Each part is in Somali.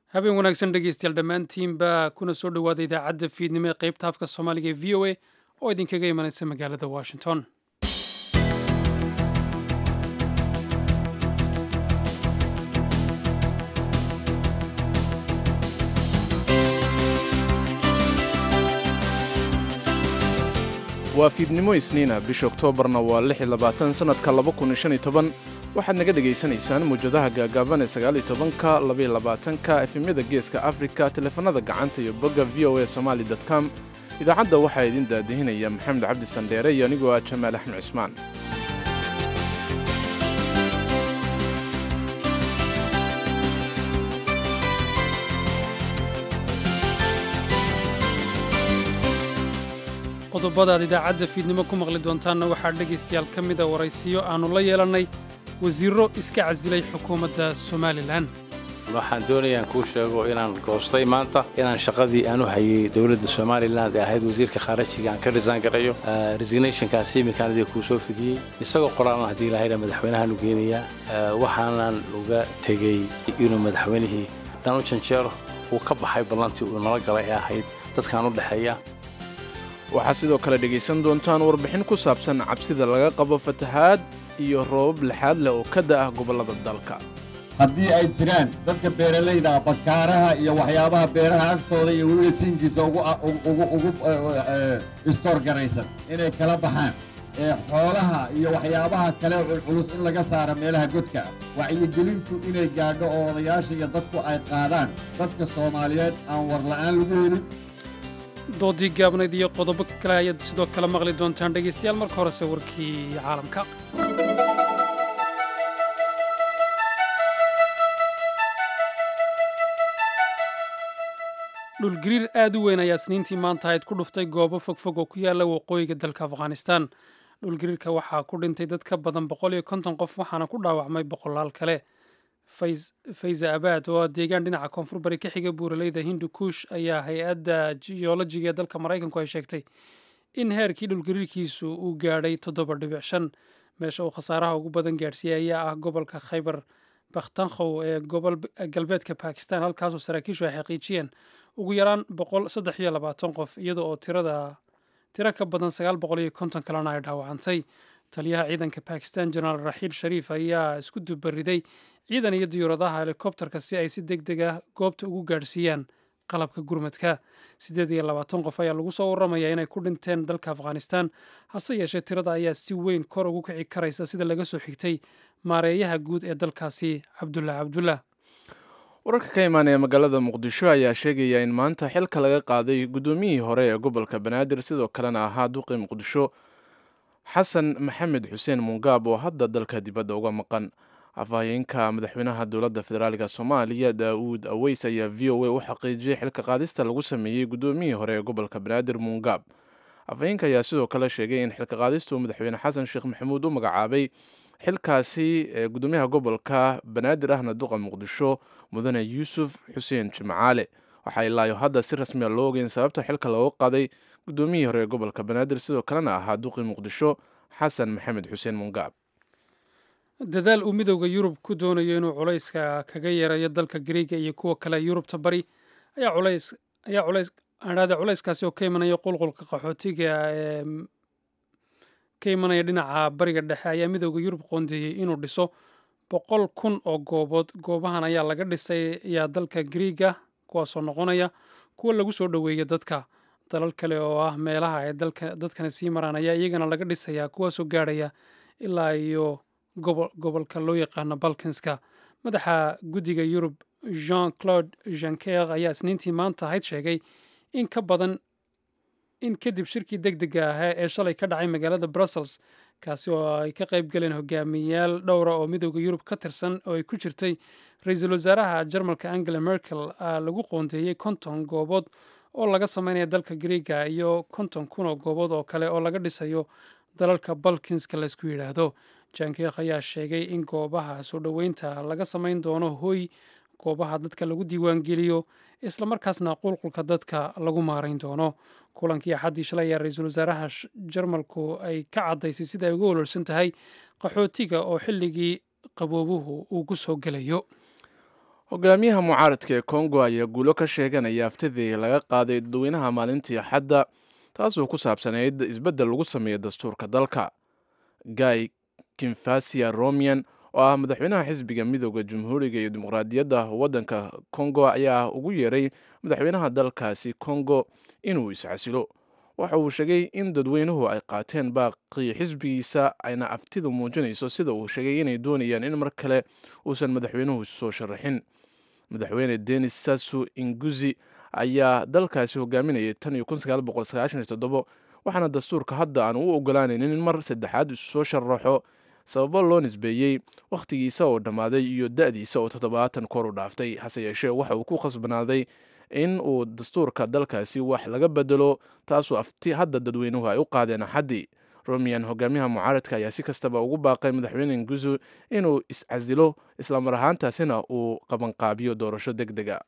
habeen wanaagsan dhegeystayaal dhammaantiinba kuna soo dhowaada idaacadda fiidnimo ee qaybta afka soomaaliga ee v o a oo idinkaga imanaysa magaalada washington waa fiidnimo isniina bisha oktoobarna waa lix iyo labaatan sannadka laba kun iyo shan iyo toban waxaad naga dhegaysanaysaan muwjadaha gaagaaban ee sagaal iyo tobanka laba iyo labaatanka efemyada geeska afrika teleefanada gacanta iyo bogga v o a somali com idaacadda waxaa idin daadihinaya maxamed cabdi sandheere iyo anigoo ah jamaal axmed cismaan qodobadaad idaacadda fiidnimo ku maqli doontaanna waxaa dhegaystayaal ka mida waraysiyo aannu la yeelannay wasiirro iska casilay xukuumadda somalilan waxaan doonayaan kuu sheego inaan goostay maanta inaan shaqadii aanu hayay dowladda somalilan ee ahayd wasiirka khaarajiga aan ka risaan garayo resignationkaasi iminkaanadii kuu soo fidiyey isagoo qoraalan haddii ilahayna madaxweynahaan u geenayaa waxaanan uga tegey inuu madaxweynihii dhan u janjeero uu ka baxay ballantii uu nala galay ee ahayd dadkaan u dhexeeya waxaad sidoo kale dhegaysan doontaan warbixin ku saabsan cabsida laga qabo fatahaad iyo roobab lixaad leh oo ka da'ah gobollada dalka haddii ay jiraan dadka beeralayda bakaaraha iyo waxyaabaha beeraha agtooda iyo weliba jiinkiisa ugu istoor garaysan inay kala baxaan ee xoolaha iyo waxyaabaha kale culculus in laga saaro meelaha godka wacyigelintu inay gaadho oo odayaasha iyo dadku ay qaadaan dadka soomaaliyeed aan warla'aan lagu helin doodii gaabnayd iyo qodobo kale ayaad sidoo kale maqli doontaan dhegaystayaal marka horese warkii caalamka dhulgariir aad u weyn ayaa isniintii maanta ahayd ku dhuftay goobo fogfog oo ku yaalla waqooyiga dalka afghanistan dhulgariirka waxaa ku dhintay dad ka badan boqol iyo konton qof waxaana ku dhaawacmay boqolaal kale fayza abaad oo deegaan dhinaca koonfur bari ka xiga buuraleyda hindu kuush ayaa hay-adda jiyolojiga ee dalka maraykanku ay sheegtay in heerkii dhulgariirkiisu uu gaadhay toddoba dhibic shan meesha uu khasaaraha ugu badan gaadhsiiyey ayaa ah gobolka khaybar bakhtankhow ee gobol galbeedka bakistan halkaasoo saraakiishu ay xaqiijiyeen ugu yaraan boqol saddex iyo labaatan qof iyada oo tirada tiro ka badan sagaal boqol iyo konton kalena ay dhaawacantay taliyaha ciidanka bakistan jenaraal raxiil shariif ayaa isku dubariday ciidan iyo diyuuradaha helikobterka si ay si deg deg ah goobta ugu gaadhsiiyaan qalabka gurmadka siddeed iyo labaatan qof ayaa lagu soo warramaya inay ku dhinteen dalka afghanistan hase yeeshee tirada ayaa si weyn kor ugu kici karaysa sida laga soo xigtay maareeyaha guud ee dalkaasi cabdullah cabdullah wararka ka imaanaya magaalada muqdisho ayaa sheegaya in maanta xilka laga qaaday guddoomiyihii hore ee gobolka banaadir sidoo kalena ahaa duqii muqdisho xasan maxamed xuseen mungaab oo hadda dalka dibadda uga maqan afhayeenka madaxweynaha dowladda federaalk soomaaliya daa'uud aweys ayaa v o a u xaqiijiyey xilka qaadista lagu sameeyey guddoomiyihii hore ee gobolka banaadir mungaab afhayeenka ayaa sidoo kale sheegay in xilka qaadistu madaxweyne xasan sheekh maxamuud u magacaabay xilkaasi ee guddoomiyaha gobolka banaadir ahna duqa muqdisho mudane yuusuf xuseen jimcaale waxaa ilaayo hadda si rasmiya loo ogeyn sababta xilka looga qaaday guddoomiyihii hore ee gobolka banaadir sidoo kalena ahaa duqii muqdisho xasan maxamed xuseen mungaab dadaal uu midowda yurub ku doonayo inuu culayska kaga yeerayo dalka gariiga iyo kuwa kale yurubta bari ayaa culays ayaa culays adhaada culayskaasi oo ka imanaya qulqulka qaxootiga ee ka imanaya dhinaca bariga dhexe ayaa midowda yurub qoondeeyey inuu dhiso boqol kun oo goobood goobahan ayaa laga dhisay ayaa dalka gariiga kuwaasoo noqonaya kuwa lagu soo dhoweeya dadka dalal kale oo ah meelaha ay dadkani sii maraan ayaa iyagana laga dhisayaa kuwaasoo gaadhaya ilaa iyo gobolka loo yaqaano balkanska madaxa guddiga yurub jean claude janker ayaa isniintii maanta ahayd sheegay in ka badan in kadib shirkii deg dega ahaa ee shalay ka dhacay magaalada brussels kaasi oo ay ka qayb galeen hogaamiyayaal dhowra oo midowda yurub ka tirsan oo ay ku jirtay ra-iisul wasaaraha jarmalka angela merkel lagu qoondeeyey konton goobood oo laga sameynaya dalka griega iyo konton kun oo goobood oo kale oo laga dhisayo dalalka balkinska laysku yidhaahdo jankeekh ayaa sheegay in goobaha soo dhoweynta laga samayn doono hoy goobaha dadka lagu diiwaangeliyo islamarkaasna qulqulka dadka lagu maarayn doono kulankii axaddii shalay ayaa ra-iisul wasaaraha jarmalku ay ka caddaysay sida ay uga walwalsan tahay qaxootiga oo xilligii qaboobuhu uu ku soo gelayo hogaamiyaha mucaaradka ee kongo ayaa guulo ka sheeganaya aftidii laga qaaday dadweynaha maalintii axadda taasoo ku saabsanayd isbeddel lagu sameeyo dastuurka dalka guy kimfasia romian oo ah madaxweynaha xisbiga midooda jamhuuriga iyo dimuqraadiyadda waddanka kongo ayaa ugu yeeray madaxweynaha dalkaasi kongo inuu iscasilo waxa uu sheegay in dadweynuhu ay qaateen baaqii xisbigiisa ayna aftidu muujinayso sida uu sheegay inay doonayaan in mar kale uusan madaxweynuhu soo sharaxin madaxweyne denis sasu inguzi ayaa dalkaasi hogaaminayay tan iyo waxaana dastuurka hadda aan u ogolaanaynin in mar saddexaad isu soo sharaxo sababo loo nisbeeyey wakhtigiisa oo dhammaaday iyo da-diisa oo toddobaatan kor u dhaaftay hase yeeshee waxa uu ku khasbanaaday in uu dastuurka dalkaasi wax laga bedelo taasoo afti hadda dadweynuhu ay u qaadeen axaddii romian hogaamiyaha mucaaradka ayaa si kastaba ugu baaqay madaxweyne nguzu inuu iscasilo islamar ahaantaasina uu qabanqaabiyo doorasho deg dega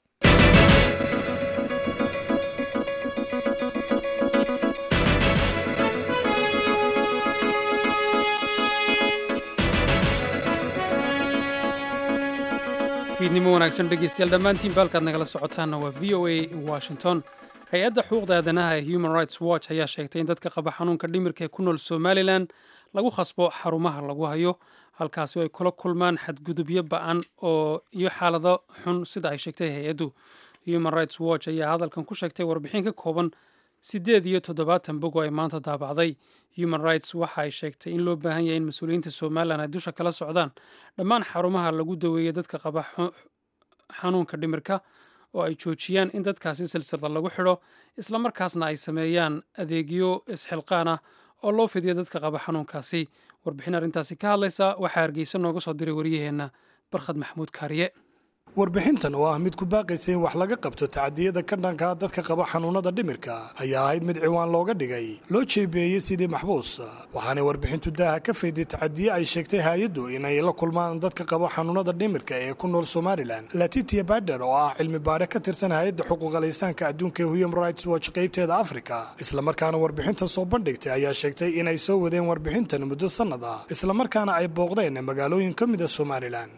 fiidnimo wanaagsan dhegeystayaal dhammaantiin baalkaad nagala socotaanna waa v o a washington hay-adda xuquuqda aadanaha ee human rights watch ayaa sheegtay in dadka qaba xanuunka dhimirka ee ku nool somalilan lagu khasbo xarumaha lagu hayo halkaasi oo ay kula kulmaan xadgudubyo ba-an oo iyo xaalado xun sida ay sheegtay hay-addu human rights watch ayaa hadalkan ku sheegtay warbixin ka kooban siddeed iyo toddobaatan bog oo ay maanta daabacday human rights waxa ay sheegtay in loo baahan yahay in mas-uuliyiinta somalilan ay dusha kala socdaan dhammaan xarumaha lagu daweeya dadka qaba xanuunka dhimirka oo ay joojiyaan in dadkaasi silsilda lagu xidho islamarkaasna ay sameeyaan adeegyo isxilqaan ah oo loo fidiyo dadka qaba xanuunkaasi warbixin arrintaasi ka hadlaysa waxaa hargeysa nooga soo diray waryaheenna barkhad maxamuud kaariye warbixintan oo ah mid ku baaqaysa in wax laga qabto tacadiyada ka dhanka dadka qaba xanuunada dhimirka ayaa ahayd mid ciwaan looga dhigay loo jeebeeyey sidii maxbuus waxaanay warbixintu daaha ka fayday tacadiye ay sheegtay hay-addu inay la kulmaan dadka qaba xanuunada dhimirka ee ku nool somalilan latitia bader oo ah cilmi baadhe ka tirsan hay-adda xuquuqalaysaanka adduunka ee human rights watch qaybteeda africa islamarkaana warbixintan soo bandhigtay ayaa sheegtay inay soo wadeen warbixintan muddo sannad ah islamarkaana ay booqdeen magaalooyin ka mida somalilan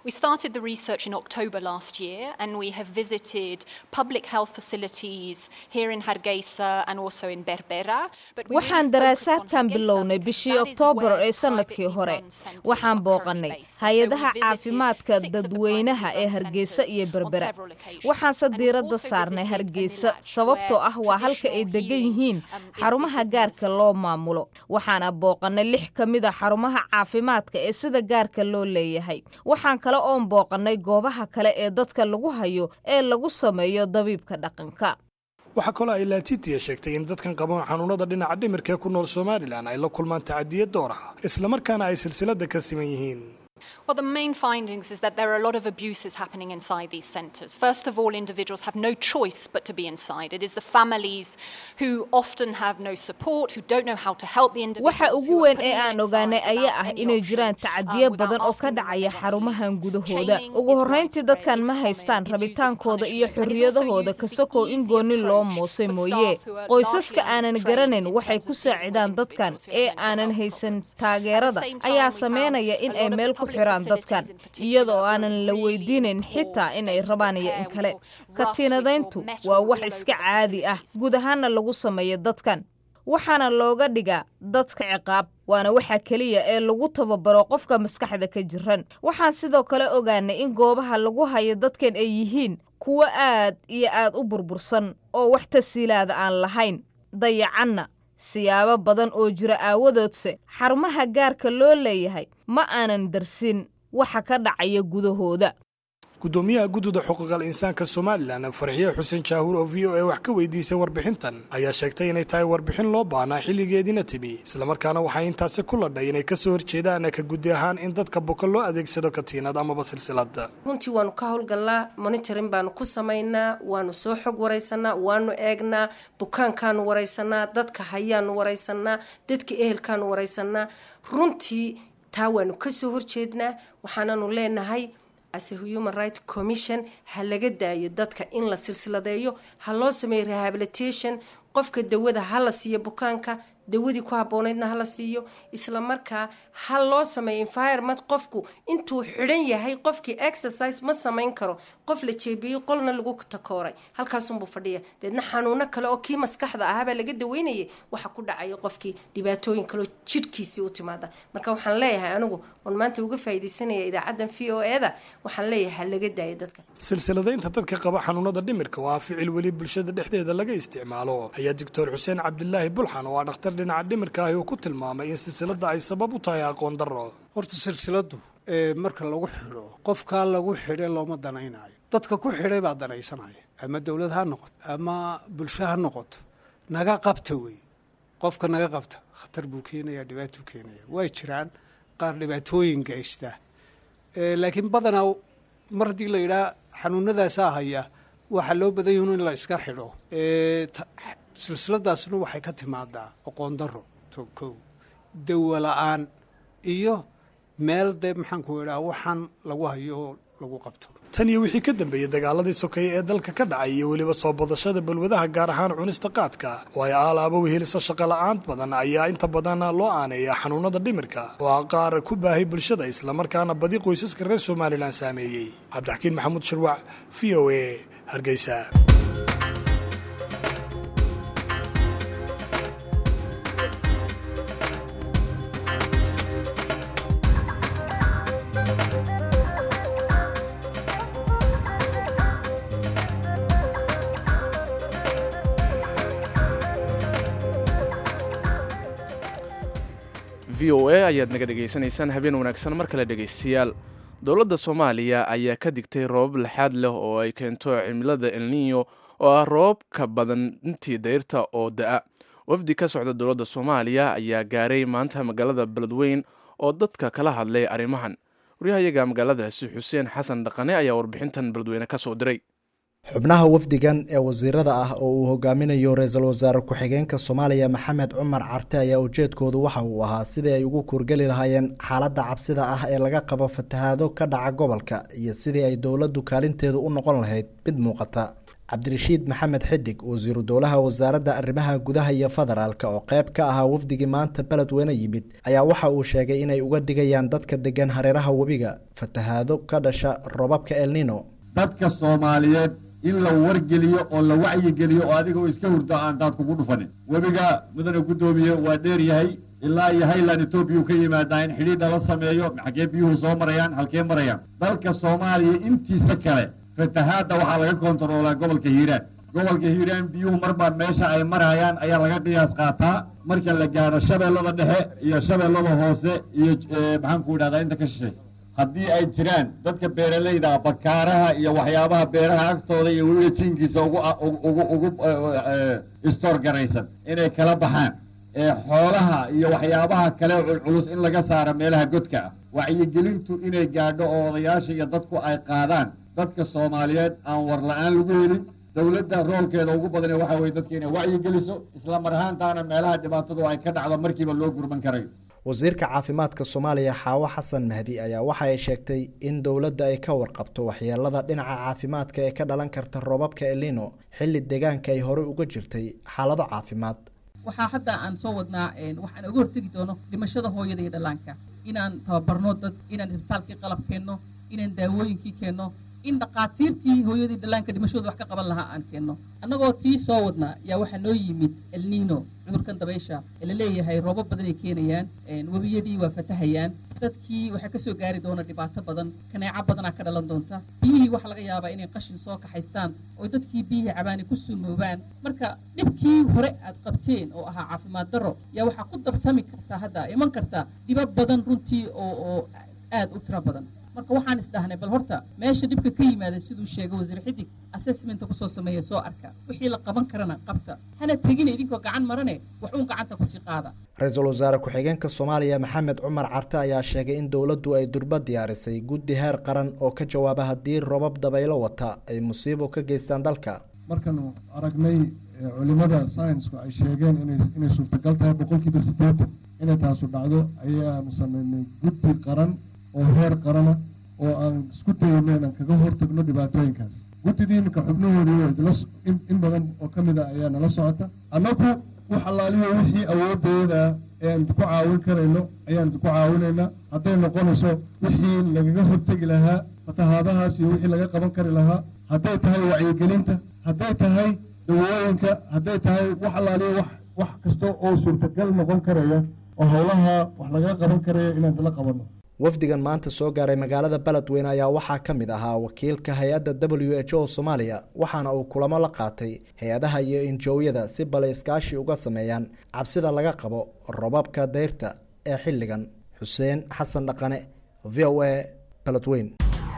last year and we have visited public health facilities here in Hargeisa and also in Berbera. waxaan daraasaadkan bilownay bishii oktoobar ee sanadkii hore waxaan booqannay hay-adaha caafimaadka dadweynaha ee hargeysa iyo berbera waxaanse diiradda saarnay hargeysa sababtoo ah waa halka ay degan yihiin xarumaha gaarka loo maamulo waxaana booqannay lix ka mida xarumaha caafimaadka ee sida gaarka loo leeyahay waxaan kale oon booqannay goobaha kale ee dadka lagu hayo ee lagu sameeyo dabiibka dhaqanka waxaa kaloo ay laatitia sheegtay in dadkan qaban xanuunada dhinaca dhimirka ee ku nool somalilan ay la kulmaan tacadiya door ah islamarkaana ay silsilada ka siman yihiin Well, the main findings is that there are a lot of abuses happening inside these centres. First of all, individuals have no choice but to be inside. It is the families who often have no support, who don't know how to help the individuals. waxa ugu weyn ee aan ogaanay ayaa ah inay jiraan tacadiyo badan oo ka dhacaya xarumahan gudahooda ugu horrayntii dadkan ma haystaan rabitaankooda iyo xorriyadahooda kasokow in gooni loo moosay mooye qoysaska aanan garanayn waxay ku saacidaan dadkan ee aanan haysan taageerada ayaa sameynaya in ay meel ku xiraan dadkan iyadoo aanan la weydiinayn xitaa inay rabaan iyo in kale katiinadayntu waa wax iska caadi ah guud ahaanna lagu sameeyo dadkan waxaana looga dhigaa dadka ciqaab waana waxa keliya ee lagu tababaro qofka maskaxda ka jiran waxaan sidoo kale ogaanay in goobaha lagu hayo dadkan ay yihiin kuwo aad iyo aad u burbursan oo wax tasiilaada aan lahayn dayacanna siyaabo badan oo jira aawadoodse xarumaha gaarka loo leeyahay ma aanan darsin waxa ka dhacaya gudahooda gudoomiyaha gudida xuquuqal insaanka somalilan farxiye xuseen jaahuur oo v o a wax ka weydiisay warbixintan ayaa sheegtay inay tahay warbixin loo baahnaa xilligeediina timi islamarkaana waxay intaasi ku ladhay inay kasoo horjeedaan ka gudi ahaan in dadka buka loo adeegsado katiinad amaba silsilada runtii waanu ka howlgallaa monitorin baanu ku samaynaa waanu soo xog waraysanaa waanu eegnaa bukaankaanu waraysanaa dadka hayaanu waraysanaa dadka ehelkaanu waraysanaa runtii taa waanu kasoo horjeednaa waxaananu leenahay as a human right commission ha laga daayo dadka in la silsiladeeyo ha loo sameeyo rehabilitation qofka dawada ha la siiyo bukaanka dawadii ku habboonaydna hala siiyo isla markaa ha loo sameeyo environment qofku intuu xidhan yahay qofkii exercise ma samayn karo qof la jeebiyey qolna lagu takooray halkaasunbuu fadhiya deedna xanuuno kale oo kii maskaxda ahaabaa laga daweynayay waxa ku dhacaya qofkii dhibaatooyin kaleo jidhkiisii u timaada marka waxaan leeyahay anigu oon maanta uga faa'iidaysanaya idaacaddan v o e da waxaan leeyahay ha laga daayo dadka silsiladaynta dadka qaba xanuunada dhimirka waa ficil weli bulshada dhexdeeda laga isticmaalo ayaa doctor xuseen cabdilaahi bulxan oo ah dhakhtar dhinaca dhimirka ahi uu ku tilmaamay in silsilada ay sabab u tahay aqoon darro horta silsiladu marka lagu xidho qofkaa lagu xidhe looma danaynayo dadka ku xidhay baa danaysanaya ama dowlad ha noqoto ama bulsho ha noqoto naga qabta wey qofka naga qabta khatar buu keenaya dhibaatuu keenaya way jiraan qaar dhibaatooyin geysta laakiin badanaa mar haddii la yidhaha xanuunadaasaa haya waxaa loo badan yahin in la iska xidho silsiladaasna waxay ka timaadaa aqoon daro to kow dawa la-aan iyo meel dee maxaanku idhaha waxaan lagu hayo lagu qabto tan iyo wixii ka dambeeyey dagaaladii sokeeye ee dalka ka dhacay iyo weliba soo badashada balwadaha gaar ahaan cunista qaadka oo ay aalaaba weheliso shaqola'aan badan ayaa inta badan loo aaneeya xanuunada dhimirka oo ah qaar ku baahay bulshada islamarkaana badi qoysaska reer somalilan saameeyey cabdixakiin maxamuud shirwac v o a hargeysa v o a ayaad naga dhegaysanaysaan habeen wanaagsan mar kale dhegaystayaal dowladda soomaaliya ayaa ka digtay roobab laxaad leh oo ay keento cimilada elniyo oo ah roobab ka badan intii dayrta oo da-a wafdi ka socda dowladda soomaaliya ayaa gaaray maanta magaalada beledweyn oo dadka kala hadlay arrimahan waryahayaga magaaladaasi xuseen xasan dhaqane ayaa warbixintan beledweyne ka soo diray xubnaha wafdigan ee wasiirada ah oo uu hogaaminayo ra-iisul wasaare ku-xigeenka soomaaliya maxamed cumar carte ayaa ujeedkoodu waxa uu ahaa sidii ay ugu kuurgeli lahaayeen xaaladda cabsida ah ee laga qabo fatahaado ka dhaca gobolka iyo sidii ay dowladdu kaalinteedu u noqon lahayd mid muuqata cabdirashiid maxamed xidig wasiiru dowlaha wasaaradda arrimaha gudaha iyo federaalka oo qayb ka ahaa wafdigii maanta beledweyne yimid ayaa waxa uu sheegay inay uga digayaan dadka degan hareeraha webiga fatahaado ka dhasha robabka elnino dadka soomaaliyeed in la wargeliyo oo la wacyigeliyo oo adigoo iska hurdo aan daad kugu dhufanin webiga mudane guddoomiye waa dheer yahay ilaa iyo highland etoobiya ka yimaadaa in xidhiidha la sameeyo xaggee biyuhu soo marayaan halkee marayaan dalka soomaaliya intiisa kale fatahaadda waxaa laga kontaroolaa gobolka hiiraan gobolka hiiraan biyuhu marba meesha ay marayaan ayaa laga qiyaas qaataa marka la gaadho shabeellada dhexe iyo shabeellada hoose iyo maxaanku idhahdaa inta ka shishaysa haddii ay jiraan dadka beeralayda bakaaraha iyo waxyaabaha beeraha agtooda iyo weliba jiinkiisa ugu istoor garaysan inay kala baxaan ee xoolaha iyo waxyaabaha kale culculus in laga saaro meelaha godka ah wacyigelintu inay gaadho oo odayaasha iyo dadku ay qaadaan dadka soomaaliyeed aan war la-aan lagu helin dowladda roolkeeda ugu badane waxa weye dadka inay wacyigeliso isla mar ahaantaana meelaha dhibaatadu ay ka dhacdo markiiba loo gurman karayo wasiirka caafimaadka soomaaliya xaawo xasan mahdi ayaa waxa ay sheegtay in dowladda ay ka warqabto waxyeelada dhinaca caafimaadka ee ka dhalan karta roobabka elino xilli deegaanka ay horey uga jirtay xaalado caafimaad waxaa hadda aan soo wadnaa waxaan uga hortegi doono dhimashada hooyada iyo dhallaanka inaan tababarno dad inaan isbitaalkii qalab keenno inaan daawooyinkii keenno in dhaqaatiirtii hooyadii dhallaanka dhimashooda wax ka qaban lahaa aan keenno annagoo tii soo wadnaa yaa waxaa noo yimid elnino cudurkan dabaysha ee la leeyahay roobab badan ay keenayaan webiyadii waa fatahayaan dadkii waxaa kasoo gaari doona dhibaato badan kaneeco badanaa ka dhalan doonta biyihii waxaa laga yaabaa inay qashin soo kaxaystaan oo dadkii biyihii cabaani ku suumoobaan marka dhibkii hore aad qabteen oo ahaa caafimaad darro yaa waxaa ku darsami kartaa hadda iman kartaa dhibab badan runtii oo oo aad u tiro badan marka waxaan isdhahnay bal horta meesha dhibka ka yimaada siduu sheegay wasiir xidig assessmenta kusoo sameeya soo arka wixii la qaban karana qabta hana tegina idinkoo gacan marane wax uun gacanta kusii qaada ra-iisul wasaare ku-xigeenka soomaaliya maxamed cumar carte ayaa sheegay in dowladdu ay durba diyaarisay guddi heer qaran oo ka jawaaba haddii robab dabaylo wata ay musiibo ka geystaan dalka markaanu aragnay culimada saynsku ay sheegeen inay suurtagal tahay boqolkiiba siddeetan inay taasu dhacdo ayaanu sameynay guddi qaran oo heer qarana oo aan isku dayno inaan kaga hortagno dhibaatooyinkaas guddidii iminka xubnahoodii in badan oo ka mid a ayaa nala socota annagu wax allaaliyo wixii awooddeeda ayaan ku caawin karayno ayaan ku caawinaynaa hadday noqonayso wixii lagaga hortegi lahaa fatahaadahaas iyo wixii laga qaban kari lahaa hadday tahay wacyigelinta hadday tahay dawooyinka hadday tahay wax allaaliyo wax wax kasta oo suurtagal noqon karaya oo howlaha wax laga qaban karaya inaan la qabanno wafdigan maanta soo gaaray magaalada beledweyne ayaa waxaa ka mid ahaa wakiilka hay-adda w h o soomaaliya waxaana uu kulamo la qaatay hay-adaha iyo injoowyada si bale iskaashi uga sameeyaan cabsida laga qabo robabka dayrta ee xilligan xuseen xasan dhaqane v o a beledweyne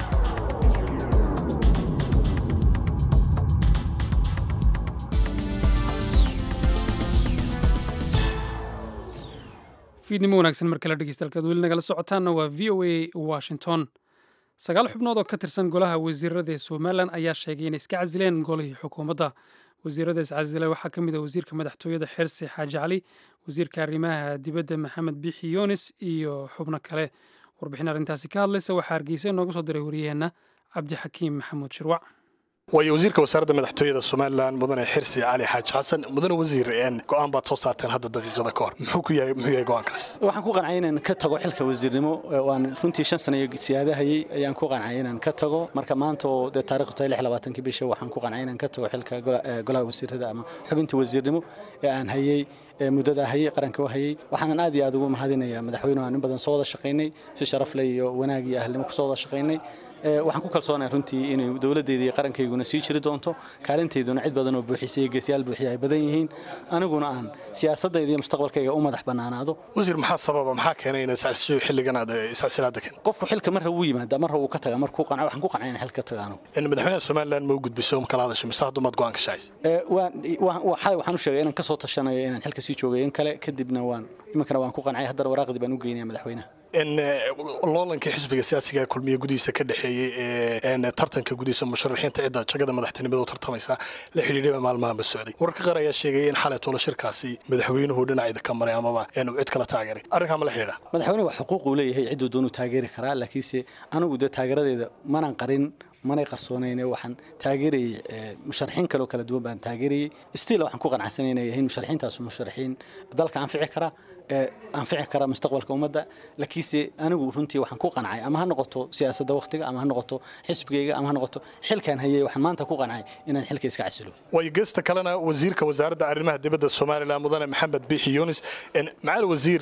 fiidnimo wanaagsan mar kale dhegeystayaal weli nagala socotaanna waa v o a washington sagaal xubnood oo ka tirsan golaha wasiirada ee somalilan ayaa sheegay inay iska casileen golihii xukuumadda wasiirada iscasilay waxaa ka mid ah wasiirka madaxtooyada xersi xaaji cali wasiirka arrimaha dibadda maxamed biixi yunis iyo xubno kale warbixin arrintaasi ka hadlaysa waxaa hargeysa inooga soo diray wariyaheenna cabdixakiim maxamuud shirwac waayo wasiirka wasaaradda madaxtooyada somalilan mudane xirsi cali xaaji xasan mudane wasiir go-aan baad soo saarteen hadda daqiiqada ka hor muxuu ku yahay muxuu yahay go-aankaas waxaan ku qancay inaan ka tago xilka wasiirnimo waan runtii shan sano iyo siyaadahayay ayaan ku qancay inaan ka tago marka maanta oo dee taarikhdu tahay lix labaatankii bisha waxaan ku qancay inaan ka tago xilka golaha wasiirada ama xubinta wasiirnimo ee aan hayay muddada hayay qaranka u hayay waxaanan aad iyo aad ugu mahadinayaa madaxweynuhu aan in badan soo wada shaqaynay si sharaf leh iyo wanaag iyo ahlnimo ku soo wada shaqaynay waxaan ku kalsoonahay runtii inay dowladdeeda iyo qarankayguna sii jiri doonto kaalintayduna cid badan oo buuxisay iyo geesiyaal buuxiya ay badan yihiin aniguna aan siyaasadayda iyo mustaqbalkayga u madax bannaanaado wasiir maxaa sababa maxaa keenay inaad iscasisho xilligan aad iscasilaada keen qofku xilka marra wuu yimaada marra wuu ka tagaa markuu qanca waxaan ku qancay in xilka taga anigu madaxweynaha somaliland ma u gudbiso ma kala hadashay mise haddumaad go-aan ka shacaysa xalay waxaan u sheegay inaan ka soo tashanayo inaan xilka sii joogay in kale kadibna waan iminkana waan ku qancay haddana waraaqdii baan u geynaya madaxweynaha loolankii xisbiga siyaasiga kulmiye gudihiisa ka dhexeeyey ee tartanka gudihiisa musharaxiinta cidda jagada madaxtinimada u tartamaysa la xidhiidhaba maalmahanba socday wararka qaar ayaa sheegaya in xalay tolo shirkaasi madaxweynuhu dhinacida ka maray amaba inuu cid kala taageeray arrinkaa ma la xidhiidha madaxweynuhu waa xuquuq uu leeyahay cidduu doonuu taageeri karaa laakiinse anigu dee taageeradeeda manan qarin manay qarsoonayne waxaan taageerayey musharaxiin kaleo kala duwan baan taageerayey stiil waxaan ku qanacsanay inay yihiin musharaxiintaasu musharaxiin dalka anfici kara anfici kara mustaqbalka ummadda laakiinse anigu runtii waxaan ku qancay ama ha noqoto siyaasadda wakhtiga ama ha noqoto xisbigayga ama ha noqoto xilkaan hayay waxaan maanta ku qancay inaan xilka iska casilo waayo geesta kalena wasiirka wasaaradda arrimaha dibadda somalilan mudane maxamed biixi yunis macal wasiir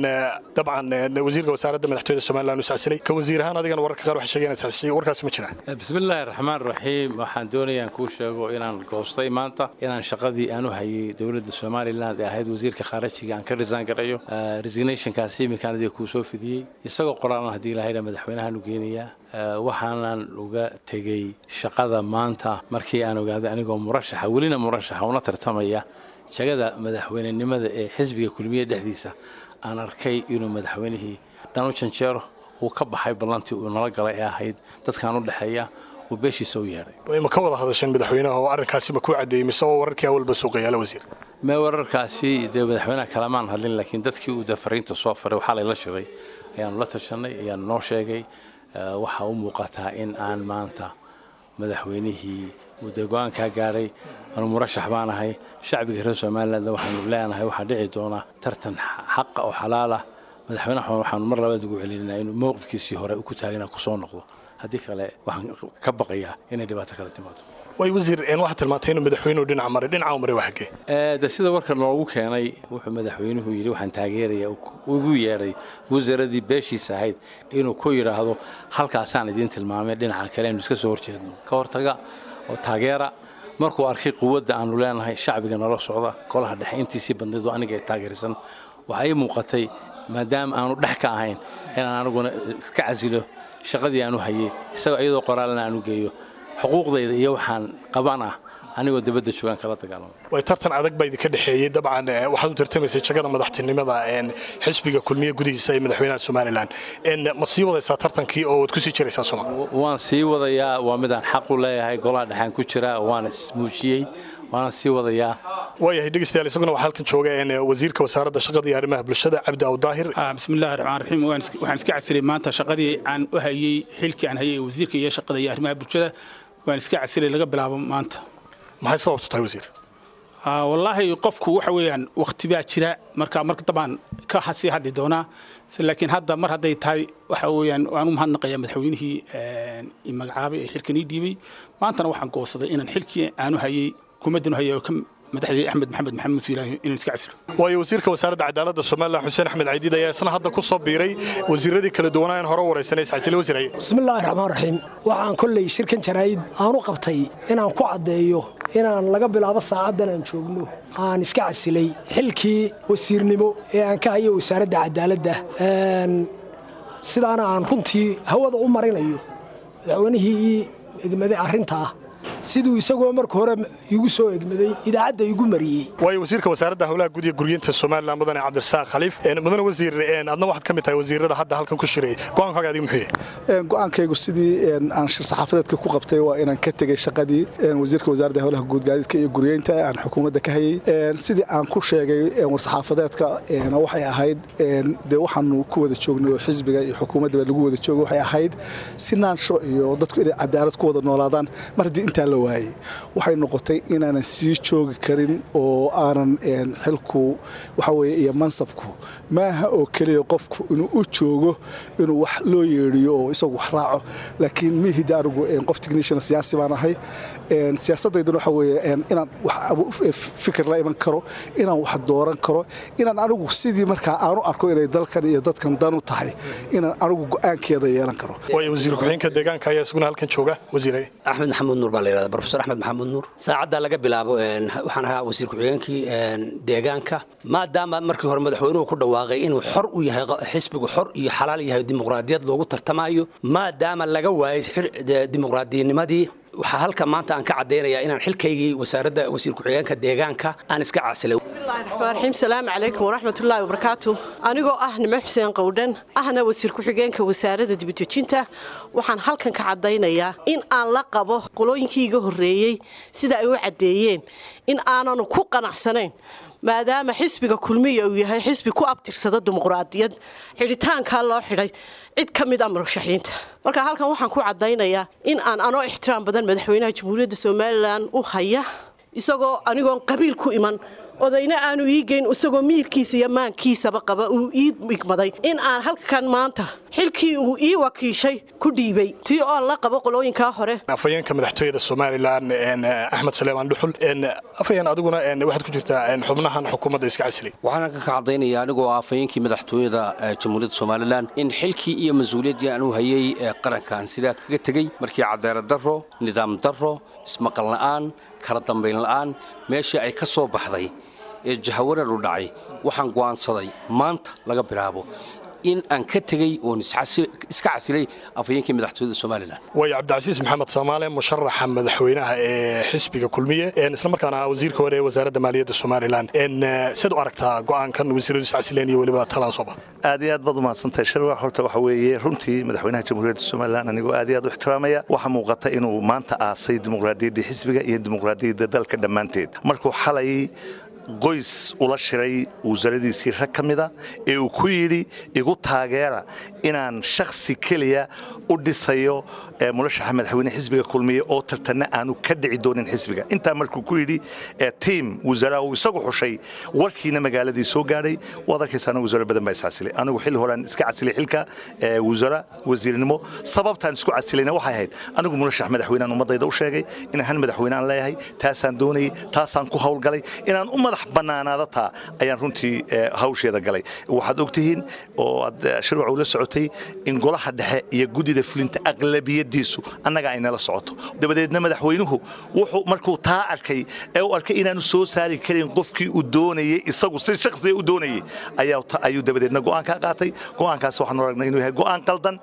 dabcan wasiirka wasaaradda madaxtooyada somalilan uu iscasilay ka wasiir ahaan adigana wararka qaar waxay sheegeen inaad iscasishay warkaasi ma jiraan bismillaahi raxmaan raxiim waxaan doonayaa kuu sheego inaan goostay maanta inaan shaqadii aan u hayay dowladda somalilan ee ahayd wasiirka khaarajiga aan ka risaan garayo resignationkaasi iminkaan adiga kuu soo fidiyey isagoo qoraalan haddii ilahayna madaxweynahaan u geenayaa waxaanan uga tegey shaqada maanta markii aan ogaaday anigoo murashaxa welina murashaxa una tartamaya jagada madaxweynenimada ee xisbiga kulmiye dhexdiisa aan arkay inuu madaxweynihii dhan u janjeero uu ka baxay ballantii uu nala galay ee ahayd dadkaan u dhexeeya uu beeshiisa u yeedhay ma ka wada hadasheen madaxweynaha oo arrinkaasi ma kuu caddeeyey mise oo wararkii awalba suuqayaala wasiir mee wararkaasi dee madaxweynaha kalamaan hadlin laakiin dadkii uu dee fariinta soo faray waxaa layla shiray ayaanu la tashanay ayaanu noo sheegay waxaa u muuqataa in aan maanta madaxweynihii muddo go-aankaa gaadhay anu murashax baan ahay shacbiga reer somalilandna waxaanu leenahay waxaa dhici doona tartan xaqa oo xalaal ah madaxweynaha waxaanu mar labaad ugu celinaa inuu mowqifkiisii hore ku taagana kusoo noqdo haddii kale waxaan ka baqayaa inay dhibaato kale timaado way wasiir waxaad tilmaantay inuu madaxweynuhu dhinaca maray dhinaca maray waa xaggee de sida warka noogu keenay wuxuu madaxweynuhu yidhi waxaan taageeraya ugu yeedhay wasaaradii beeshiisa ahayd inuu ku yidhaahdo halkaasaan idiin tilmaamay dhinaca kale aynu iska soo horjeedno ka hortaga oo taageera markuu arkay quwadda aanu leenahay shacbiga nala socda golaha dhexe intiisii bandhidu aniga ay taageersan waxaa ii muuqatay maadaama aanu dhex ka ahayn inaan aniguna ka casilo shaqadii aanu hayay isagoo iyadoo qoraalna aanu geeyo xuquuqdayda iyo waxaan qaban ah anigoo dibadda joogaan kala dagaalamo way tartan adag baa idinka dhexeeyey dabcan waxaad u tartamaysay jagada madaxtinimada xisbiga kulmiye gudihiisa ee madaxweynaha somalilan ma sii wadaysaa tartankii oo waad kusii jiraysaa soma waan sii wadayaa waa midaan xaq u leeyahay golaha dhexaan ku jira waana ismuujiyey waana sii wadayaa waayahay dhegeystayaal isaguna waxaa halkan jooga wasiirka wasaaradda shaqada iyo arrimaha bulshada cabdi awdaahir bismillahi raxmaan raxiim waxaan iska casilay maanta shaqadii aan u hayey xilkii aan hayay wasiirka iyo shaqada iyo arrimaha bulshada waan iska casilay laga bilaabo maanta maxay sababtu tahay wasiir wallaahi qofku waxa weeyaan waqti baa jira marka marka dabaan ka sii hadli doonaa laakiin hadda mar hadday tahay waxa weeyaan waan u mahadnaqayaa madaxweynihii i magacaabay ee xilkan ii dhiibay maantana waxaan goosaday inaan xilkii aanu hayay kumaddanu hayay oo ka madaxdii axmed maxamed maxamed siilaahi inaan iska casilo waayo wasiirka wasaaradda cadaaladda somalilan xuseen axmed caydiid ayaa isna hadda ku soo biiray wasiiradii kala duwanaa in hore waraysanay isxasile wasiiraye bismillaahi raxmaan raxiim waxaan kolley shirkan jaraa'id aanu qabtay inaan ku caddeeyo inaan laga bilaabo saacaddan aan joogno aan iska casilay xilkii wasiirnimo ee aan ka hayo wasaaradda cadaaladda sidaana aan runtii hawada u marinayo madaxweynihii ii egmaday arrintaa siduu isagoo marka hore igu soo egmaday idaacadda igu mariyey waayo wasiirka wasaaradda howlaha guud iyo guriyinta somalilan mudane cabdirasaaq khaliif mudane wasiir adna waxaad ka mid tahay wasiirada hadda halkan ku shiray go'aankaaga adiga muxuu yahay go'aankaygu sidii aan shir saxaafadeedka ku qabtay waa inaan ka tegey shaqadii wasiirka wasaaradda howlaha guud gaadiidka iyo guriyeynta aan xukuumadda ka hayey sidii aan ku sheegay war-saxaafadeedka waxay ahayd dee waxaanu ku wada joognay oo xisbiga iyo xukuumaddaba lagu wada joogo waxay ahayd si naansho iyo dadku inay cadaalad ku wada noolaadaan mar haddii intaa la waayey waxay noqotay inaanan sii joogi karin oo aanan xilku waxa weye iyo mansabku maaha oo keliya qofku inuu u joogo inuu wax loo yeedhiyo oo isagu wax raaco laakiin mihida anigu qof technician siyaasi baan ahay siyaasaddayduna waxa weeye inaan fikir la iman karo inaan wax dooran karo inaan anigu sidii markaa aanu arko inay dalkan iyo dadkan dan u tahay inaan anigu go'aankeeda yeelan karo waayo wasiir ku-xigeenka deegaanka ayaa isaguna halkan jooga wasiire axmed maxamuud nuur baa la yidhahda profesor axmed maxamuud nuur saacadda laga bilaabo waxaan ahaa wasiir ku-xigeenkii deegaanka maadaama markii hore madaxweynuhu ku dhawaaqay inuu xor u yahay xisbigu xor iyo xalaal yahay dimuqraadiyad loogu tartamayo maadaama laga waayay dimuqraadiyanimadii waxaa halka maanta aan ka caddaynayaa inaan xilkaygii wasaaradda wasiir ku-xigeenka deegaanka aan iska casilay raxiim salaamu calaykum waraxmatullaahi wabarakaatu anigoo ah nimo xuseen qowdhan ahna wasiir ku-xigeenka wasaaradda dibadejinta waxaan halkan ka caddaynayaa in aan la qabo qolooyinkii iga horreeyey sida ay u caddeeyeen in aananu ku qanacsanayn maadaama xisbiga kulmiya uu yahay xisbi ku abtirsada dimuqraadiyad xidhitaankaa loo xidhay cid ka mid a murashaxiinta marka halkan waxaan ku caddaynayaa in aan anoo ixtiraam badan madaxweynaha jamhuuriyadda somalilan u haya isagoo anigoon qabiil ku iman odayna aanu ii geyn isagoo miyirkiisa iyo maankiisaba qaba uu ii igmaday in aan halkan maanta xilkii uu ii wakiishay ku dhiibay tii oo la qabo qolooyinkaa hore afhayeenka madaxtooyada somalilan axmed saleemaan dhuxul afhayeen adiguna waxaad ku jirtaa xubnahan xukuumadda iska casilay waxaan ka caddaynaya anigoo afhayeenkii madaxtooyada jamhuuriyadda somalilan in xilkii iyo mas-uuliyaddii aan u hayay qarankan sidaa kaga tegey markii cadaalad darro nidaam darro ismaqal la'aan kala dambayn la'aan meeshii ay ka soo baxday ee jahawareer u dhacay waxaan go'aansaday maanta laga bilaabo in aan ka tegey oon iska casilay afhayeenkii madaxtooyada somalilan waayo cabdicasiis maxamed samaale musharaxa madaxweynaha ee xisbiga kulmiye islamarkaana wasiirka hore ee wasaaradda maaliyadda somalilan siad u aragtaa go'aankan wasiiradu iscasileen iyo weliba talaan soo bax aad iyo aad baad umahadsantahay shirwa horta waxa weeye runtii madaxweynaha jamhuuriyadda somalilan anigoo aad iyo aad u ixtiraamaya waxaa muuqata inuu maanta aasay dimuqraadiyaddii xisbiga iyo dimuqraadiyadda dalka dhammaanteed markuu xalay qoys ula shiray wasaaradiisii rag ka mida ee uu ku yidhi igu taageera inaan shakhsi keliya u dhisayo murashaxa madaxweyne xisbiga kulmiye oo tartanna aanu ka dhici doonin xisbiga intaa markuu ku yidhi tiim wasaaraa uu isagu xushay warkiina magaaladii soo gaadhay waad arkaysaana wasaaro badan baa iscasilay anigu xilli horean iska casilay xilka wasaara wasiirnimo sababtaan isku casilayna waxay ahayd anigu murashax madaxweynean ummadayda u sheegay inaan hal madaxweyne aan leeyahay taasaan doonayay taasaan ku howlgalay inaan u madax bannaanaada taa ayaan runtii hawsheeda galay waxaad ogtihiin oo aad shirwac ula socotay in golaha dhexe iyo guddida fulinta aqlabiyadiisu annaga ay nala socoto dabadeedna madaxweynuhu wuxuu markuu taa arkay ee uu arkay inaanu soo saari karin qofkii uu doonayey isagu si shakhsiga u doonayey ayuu dabadeedna go'aan kaa qaatay go'aankaas waxaanu aragnay inuu yahay go'aan qaldan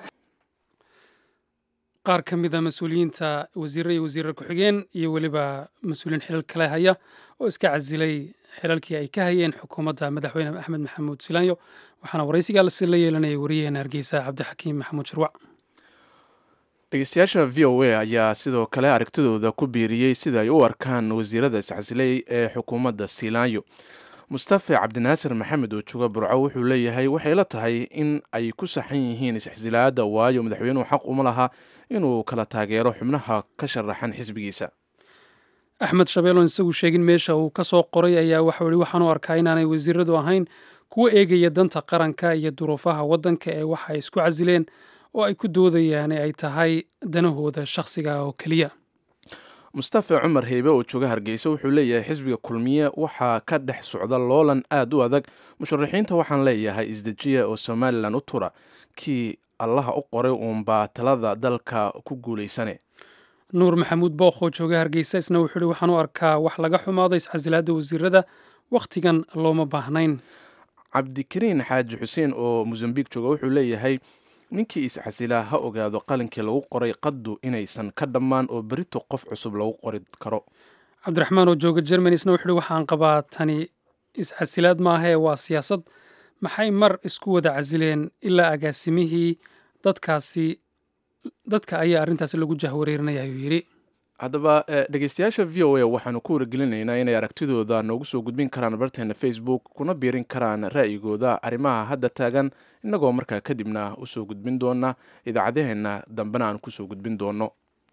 qaar ka mid a mas-uuliyiinta wasiirre iyo wasiirre ku-xigeen iyo weliba mas-uuliyiin xilal kale haya oo iska casilay xilalkii ay ka hayeen xukuumadda madaxweyne axmed maxamuud silaanyo waxaana waraysigaasi la yeelanayay wariyaheena hargeysa cabdixakiim maxamuud shirwac dhegeystayaasha v o a ayaa sidoo kale aragtidooda ku biiriyey sida ay u arkaan wasiirada iscasilay ee xukuumadda silaanyo mustafe cabdinaasir maxamed oo jooga burco wuxuu leeyahay waxay la tahay in ay ku saxan yihiin isxisilaada waayo madaxweynuhu xaq uma laha inuu kala taageero xubnaha ka sharaxan xisbigiisa axmed shabeelon isagu sheegin meesha uu ka soo qoray ayaa waxau yihi waxaan u arkaa inaanay wasiiradu ahayn kuwa eegaya danta qaranka iyo duruufaha waddanka ee waxa ay isku casileen oo ay ku doodayaan ay tahay danahooda shakhsiga oo keliya mustafa cumar heybe oo jooga hargeysa wuxuu leeyahay xisbiga kulmiye waxaa ka dhex socda loolan aad u adag musharaxiinta waxaan leeyahay isdejiya oo somalilan u tura kii allaha u qoray uunbaa talada dalka ku guulaysane nuur maxamuud bookh oo jooga hargeysa isna wuxuu yihi waxaan u arkaa wax laga xumaado iscasilaadda wasiirada wakhtigan looma baahnayn cabdikariin xaaji xuseen oo mosambiq jooga wuxuu leeyahay ninkii iscasilaa ha ogaado qalinkii lagu qoray qaddu inaysan ka dhammaan oo berito qof cusub lagu qori karo cabdiraxmaan oo jooga germany isna wuxuu yihi waxaan qabaa tani iscasilaad maahee waa siyaasad maxay mar isku wada casileen ilaa agaasimihii dadkaasi dadka ayaa arrintaasi lagu jahwareerinaya ayuu yidhi haddaba dhegeystayaasha v o a waxaanu ku wargelinaynaa inay aragtidooda noogu soo gudbin karaan barteena facebook kuna biirin karaan ra'yigooda arrimaha hadda taagan innagoo markaa kadibna usoo gudbin doona idaacadaheenna dambena aan kusoo gudbin doono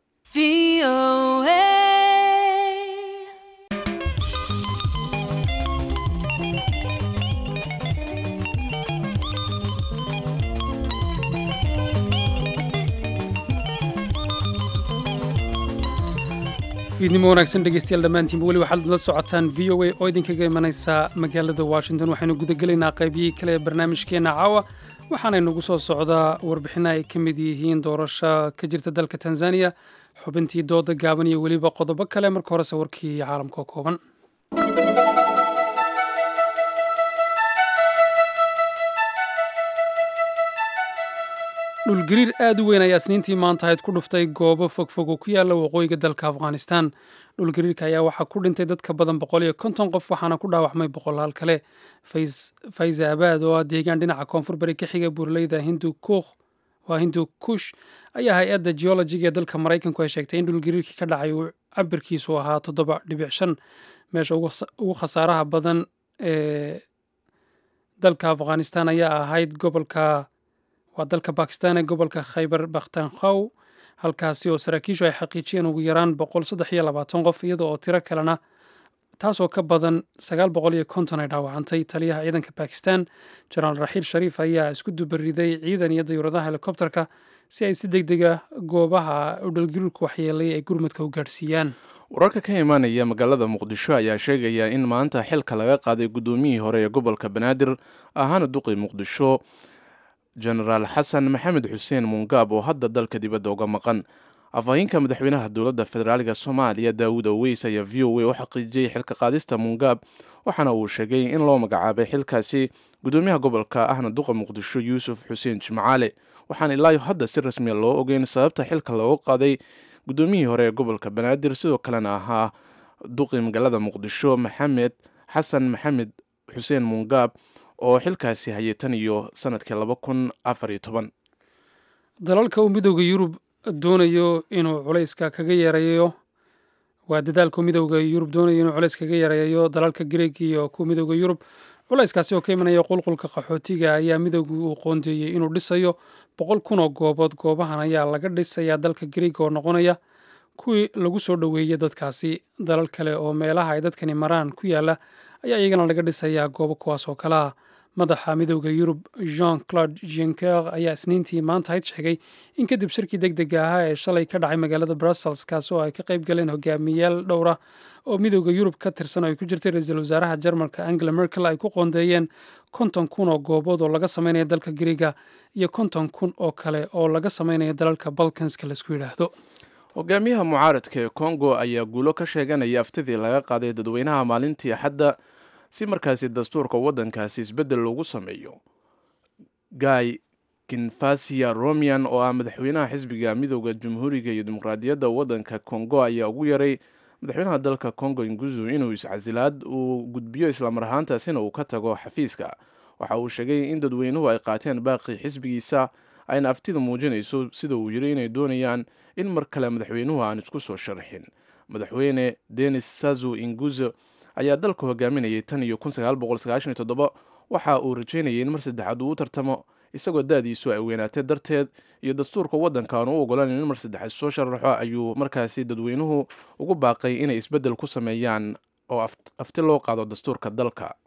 fiidnimo wanaagsan dhegeystayaal dhammaantiinba weli waxaad la socotaan v o a oo idinkaga imanaysa magaalada washington waxaynu gudagelaynaa qaybiyihii kale ee barnaamijkeenna caawa waxaana nagu soo socdaa warbixina ay ka mid yihiin doorasho ka jirta dalka tanzaniya xubintii dooda gaaban iyo weliba qodobo kale marka horese warkii caalamka oo kooban dhulgariir aad u weyn ayaa isniintii maanta ahayd ku dhuftay goobo fogfog oo ku yaala waqooyiga dalka afghanistan dhulgariirka ayaa waxaa ku dhintay dad ka badan boqol iyo konton qof waxaana ku dhaawacmay boqolaal kale fayza abaad oo ah deegaan dhinaca koonfur bari ka xiga buurleyda hindu kuukh waa hindu kush ayaa hay-adda geologiga ee dalka maraykanku ay sheegtay in dhulgariirkii ka dhacay uu cabirkiisu ahaa toddoba dhibic shan meesha ugu khasaaraha badan ee dalka afghanistan ayaa ahayd gobolka waa dalka bakistan ee gobolka khaybar bakhtankhaw halkaasi oo saraakiishu ay xaqiijiyeen ugu yaraan boqol saddex iyo labaatan qof iyada oo tiro kalena taasoo ka badan sagaal boqol iyo konton ay dhaawacantay taliyaha ciidanka bakistan jenaraal raxiil shariif ayaa isku dubariday ciidan iyo dayuuradaha helikobterka si ay si deg dega goobaha udhalgariirku waxyeelay ay gurmudka u gaadhsiiyaan wararka ka imaanaya magaalada muqdisho ayaa sheegaya in maanta xilka laga qaaday guddoomiyihii hore ee gobolka banaadir ahaana duqi muqdisho jenaraal xasan maxamed xuseen mungaab oo hadda dalka dibadda uga maqan afhayeenka madaxweynaha dowladda federaaliga soomaaliya daawud aweys ayaa v o a u xaqiijiyey xilka qaadista mungaab waxaana uu sheegay in loo magacaabay xilkaasi guddoomiyaha gobolka ahna duqa muqdisho yuusuf xuseen jimcaale waxaan ilaayo hadda si rasmiya loo ogeyn sababta xilka looga qaaday guddoomiyihii hore ee gobolka banaadir sidoo kalena ahaa duqi magaalada muqdisho maxamed xasan maxamed xuseen mungaab oo xilkaasi hayay tan iyo sanadkii laba kun afar iyo toban dalalka uu midooda yurub doonayo inuu culayska kaga yareeyo waa dadaalka midooda yurub doonayo inuu culays kaga yareeyo dalalka greeg iyo kuwa midooda yurub culayskaasi oo ka imanaya qulqulka qaxootiga ayaa midooda uu qoondeeyey inuu dhisayo boqol kun oo goobood goobahan ayaa laga dhisayaa dalka greeg oo noqonaya kuwii lagu soo dhoweeyey dadkaasi dalal kale oo meelaha ay dadkani maraan ku yaala ayaa iyagana laga dhisayaa goobo kuwaas oo kale ah madaxa midooda yurub jean claude junker ayaa isniintii maanta hayd sheegay in kadib shirkii deg dega ahaa ee shalay ka dhacay magaalada brussels kaas oo ay ka qayb galeen hogaamiyayaal dhowra oo midooda yurub ka tirsan oo ay ku jirtay ra-iisul wasaaraha jarmalka angela merkel ay ku qoondeeyeen konton kun oo goobood oo laga sameynaya dalka griega iyo konton kun oo kale oo laga sameynaya dalalka balkanska laisku yidhaahdo hogaamiyaha mucaaradka ee kongo ayaa guulo ka sheeganaya aftidii laga qaaday dadweynaha maalintii axadda si markaasi dastuurka waddankaasi isbeddel loogu sameeyo guy kinfasia romian oo ah madaxweynaha xisbiga midooda jamhuuriga iyo dimuqraadiyadda waddanka kongo ayaa ugu yaray madaxweynaha dalka kongo inguzu inuu iscasilaad uu gudbiyo islamar ahaantaasina uu ka tago xafiiska waxa uu sheegay in dadweynuhu ay qaateen baaqii xisbigiisa ayna aftida muujinayso sida uu yiri inay doonayaan in mar kale madaxweynuhu aan isku soo sharxin madaxweyne denis sazu inguzo ayaa dalka hogaaminayay tan iyo kun sagaal boqol sagaashan iyo toddoba waxa uu rajeynayay in mar saddexaad uu u tartamo isagoo da-diisu ay weynaatay darteed iyo dastuurka waddanka aan u ogolan in mar saddexaad soo sharaxo ayuu markaasi dadweynuhu ugu baaqay inay isbeddel ku sameeyaan oo afti loo qaado dastuurka dalka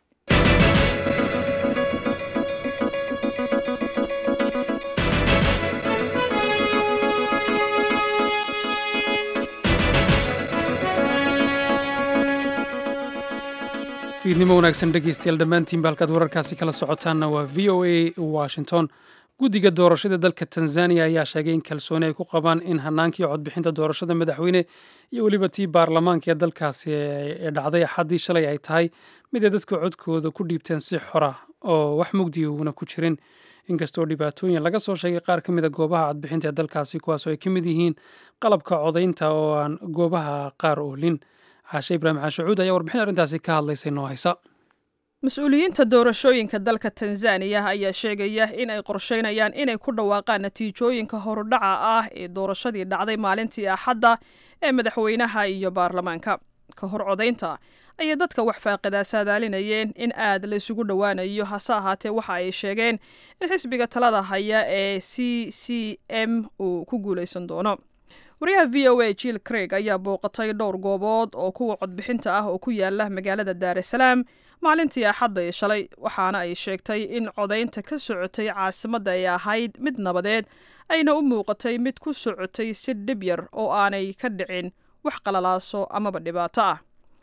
fiidnimo wanaagsan dhegeystayaal dhammaantiinba halkaad wararkaasi kala socotaanna waa v o a washington guddiga doorashada dalka tanzaniya ayaa sheegay in kalsooni ay ku qabaan in hanaankii codbixinta doorashada madaxweyne iyo weliba tii baarlamaanka ee dalkaasi ee dhacday axaddii shalay ay tahay mid ay dadku codkooda ku dhiibteen si xora oo wax mugdiga uuna ku jirin inkastoo dhibaatooyin laga soo sheegay qaar ka mida goobaha codbixinta ee dalkaasi kuwaasoo ay ka mid yihiin qalabka codaynta oo aan goobaha qaar oolin caashe ibraahim caashacuud ayaa warbixin arrintaasi ka hadlaysay noo haysa mas-uuliyiinta doorashooyinka dalka tanzaniya ayaa sheegaya in ay qorsheynayaan inay ku dhawaaqaan natiijooyinka horudhaca ah ee doorashadii dhacday maalintii axadda ee madaxweynaha iyo baarlamaanka ka hor codaynta ayay dadka wax faaqidaa saadaalinayeen in aad la isugu dhowaanayo hase ahaatee waxa ay sheegeen in xisbiga talada haya ee c c m uu ku guulaysan doono wariyaha v o a jill craig ayaa booqatay dhowr goobood oo kuwa codbixinta ah oo ku yaala magaalada daar es salaam maalintii axadda ee shalay waxaana ay sheegtay in codaynta ka socotay caasimadda ay ahayd mid nabadeed ayna u muuqatay mid ku socotay si dhib yar oo aanay ka dhicin wax qalalaaso amaba dhibaato ah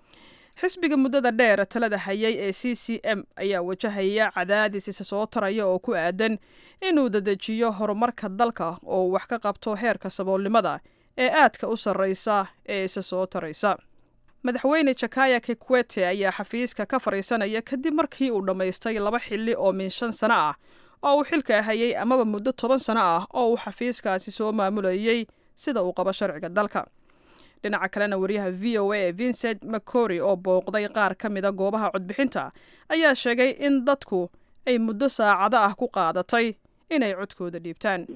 xisbiga muddada dheer talada hayay ee c c m ayaa wajahaya cadaadis isa soo taraya oo ku aadan inuu dadejiyo horumarka dalka oo wax ka qabto heerka saboolnimada ee aadka u sarreysa ee isa soo taraysa madaxweyne jakaya kikwete ayaa xafiiska ka fadhiisanaya kadib markii uu dhammaystay laba xilli oo min shan sano ah oo uu xilka hayay amaba muddo toban sano ah oo uu xafiiskaasi soo maamulayay sida uu qabo sharciga dalka dhinaca kalena wariyaha v o a ee vincent macory oo booqday qaar ka mida goobaha codbixinta ayaa sheegay in dadku ay muddo saacado ah ku qaadatay inay codkooda dhiibtaan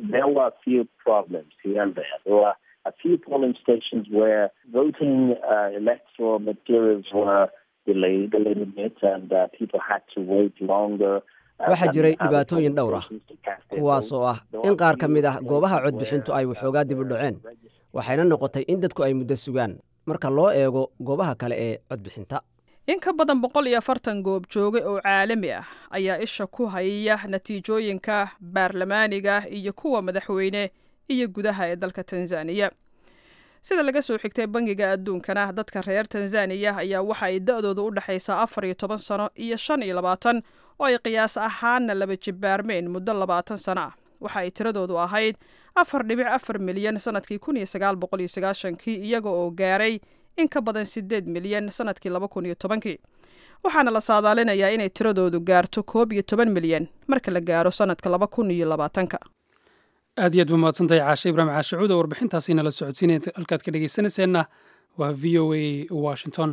a few polling stations where voting uh, electoral materials were delayed a little bit and uh, people had to wait longer. waxaa jiray dhibaatooyin dhowr ah kuwaas oo ah in qaar ka mid ah goobaha codbixintu ay waxoogaa dib u dhaceen waxayna noqotay in dadku ay muddo sugaan marka loo eego goobaha kale ee codbixinta in ka badan boqol iyo afartan goob joogay oo caalami ah ayaa isha ku haya natiijooyinka baarlamaaniga iyo kuwa madaxweyne iyo gudaha ee dalka tanzaniya sida laga soo xigtay bangiga adduunkana dadka reer tanzaniya ayaa waxa ay da-dooda u dhexaysaa afar iyo toban sano iyo shan iyo labaatan oo ay qiyaas ahaanna laba jibbaarmeen muddo labaatan sano ah waxa ay tiradoodu ahayd afar dhibic afar milyan sanadkii kun iyo sagaal boqol iyo sagaashankii iyaga oo gaaray in ka badan sideed milyan sanadkii laba kun iyo tobankii waxaana la saadaalinayaa inay tiradoodu gaarto koob iyo toban milyan marka la gaaro sanadka laba kun iyo labaatanka aad iyo aad ba mahadsantahay caashe ibraahim caashacuud oo warbixintaasi nala socodsiinaya halkaad ka dhegeysanayseena waa v o a washington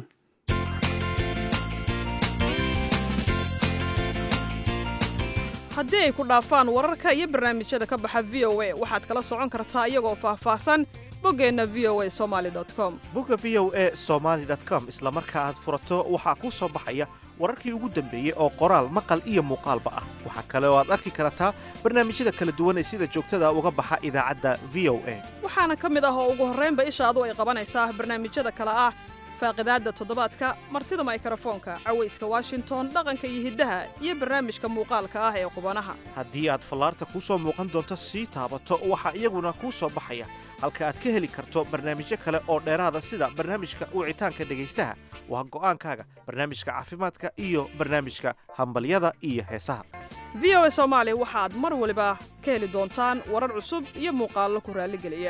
haddii ay ku dhaafaan wararka iyo barnaamijyada ka baxa v o a waxaad kala socon kartaa iyagoo faahfaahsan boggeenna v o a somaali com bogga v o a somaali com isla marka aad furato waxaa kuu soo baxaya wararkii ugu dambeeyey oo qoraal maqal iyo muuqaalba ah waxaa kale oo aad arki kartaa barnaamijyada kala duwan ee sida joogtada uga baxa idaacadda v o a waxaana ka mid ah oo ugu horraynba ishaadu ay qabanaysaa barnaamijyada kale ah faaqidaadda toddobaadka martida maykrofoonka cawayska washington dhaqanka iyo hiddaha iyo barnaamijka muuqaalka ah ee qubanaha haddii aad fallaarta kuu soo muuqan doonto sii taabato waxaa iyaguna kuu soo baxaya halka aad ka heli karto barnaamijyo kale oo dheeraada sida barnaamijka wicitaanka dhegaystaha waa go'aankaaga barnaamijka caafimaadka iyo barnaamijka hambalyada iyo heesaha v o a soomaali waxaad mar waliba ka heli doontaan warar cusub iyo muuqaallo ku raalligeliya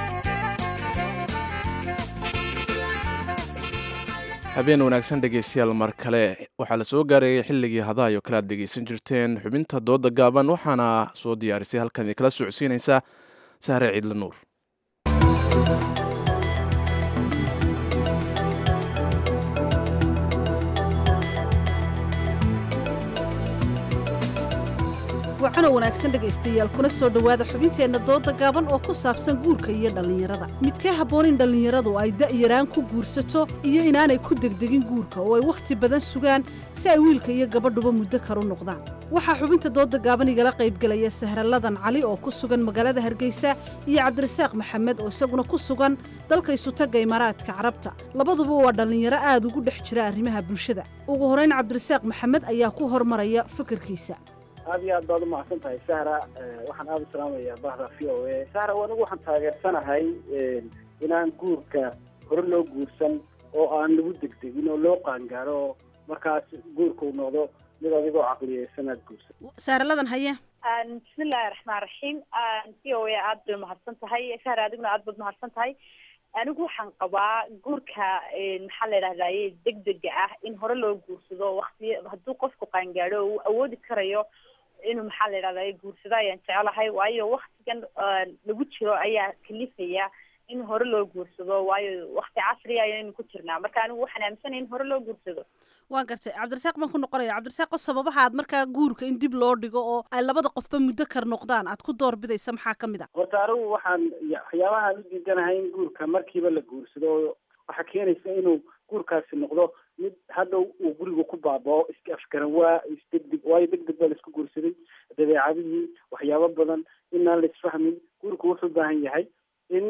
habeen wanaagsan dhegaystayaal mar kale waxaa la soo gaarayay xilligii hadahayo kale aad dhegaysan jirteen xubinta dooda gaaban waxaana soo diyaarisay halkan idinkala socodsiinaysa sahre ciidla nuur wacano wanaagsan dhegaystayaal kuna soo dhowaada xubinteenna dooda gaaban oo ku saabsan guurka iyo dhallinyarada midkee habboon in dhallinyaradu ay da'yaraan ku guursato iyo inaanay ku degdegin guurka oo ay wakhti badan sugaan si ay wiilka iyo gabadhuba muddo karu noqdaan waxaa xubinta dooda gaaban igala qaybgelaya sahraladan cali oo ku sugan magaalada hargeysa iyo cabdirasaaq maxamed oo isaguna ku sugan dalka isutagga imaaraadka carabta labaduba waa dhallinyaro aad ugu dhex jira arrimaha bulshada ugu horeyn cabdirasaaq maxamed ayaa ku hormaraya fikirkiisa aad iyo aad baad umahadsan tahay sahra waxaan aada u salaamayaa bahda v o a sahra anigu waxaan taageersanahay inaan guurka hore loo guursan oo aan lagu degdegin oo loo qaangaaro markaas guurka uu noqdo mid adigoo caqliyeysan aad guursan saaraladan haye bismillahi raxmaan raxiim v o a aad bay umahadsan tahay sahra adiguna aad baad umahadsan tahay anigu waxaan qabaa guurka maxaa la yidhahdaye degdega ah in hore loo guursado wakti hadduu qofku qaangaadho uu awoodi karayo inuu maxaa la yidhahdaye guursado ayaan jecelahay waayo waktigan lagu jiro ayaa kalifaya in hore loo guursado waayo wakti casriya ayaynu ku jirnaa marka anigu waxaan aaminsanaya in hore loo guursado waan gartay cabdirasaaq baan ku noqonaya cabdirasaaq oo sababaha aad markaa guurka in dib loo dhigo oo ay labada qofba muddo kar noqdaan aad ku doorbidaysa maxaa ka mid a horta anigu waxaan waxyaabahaan u diidanahay in guurka markiiba la guursado waxaa keenaysa inuu guurkaasi noqdo mid hadhow uu guriga ku baabao iska afgaran waa isdegdeg waayo degdeg baa laisku guursaday dabeecadihii waxyaabo badan inaan la isfahmin guurku wuxuu u baahan yahay in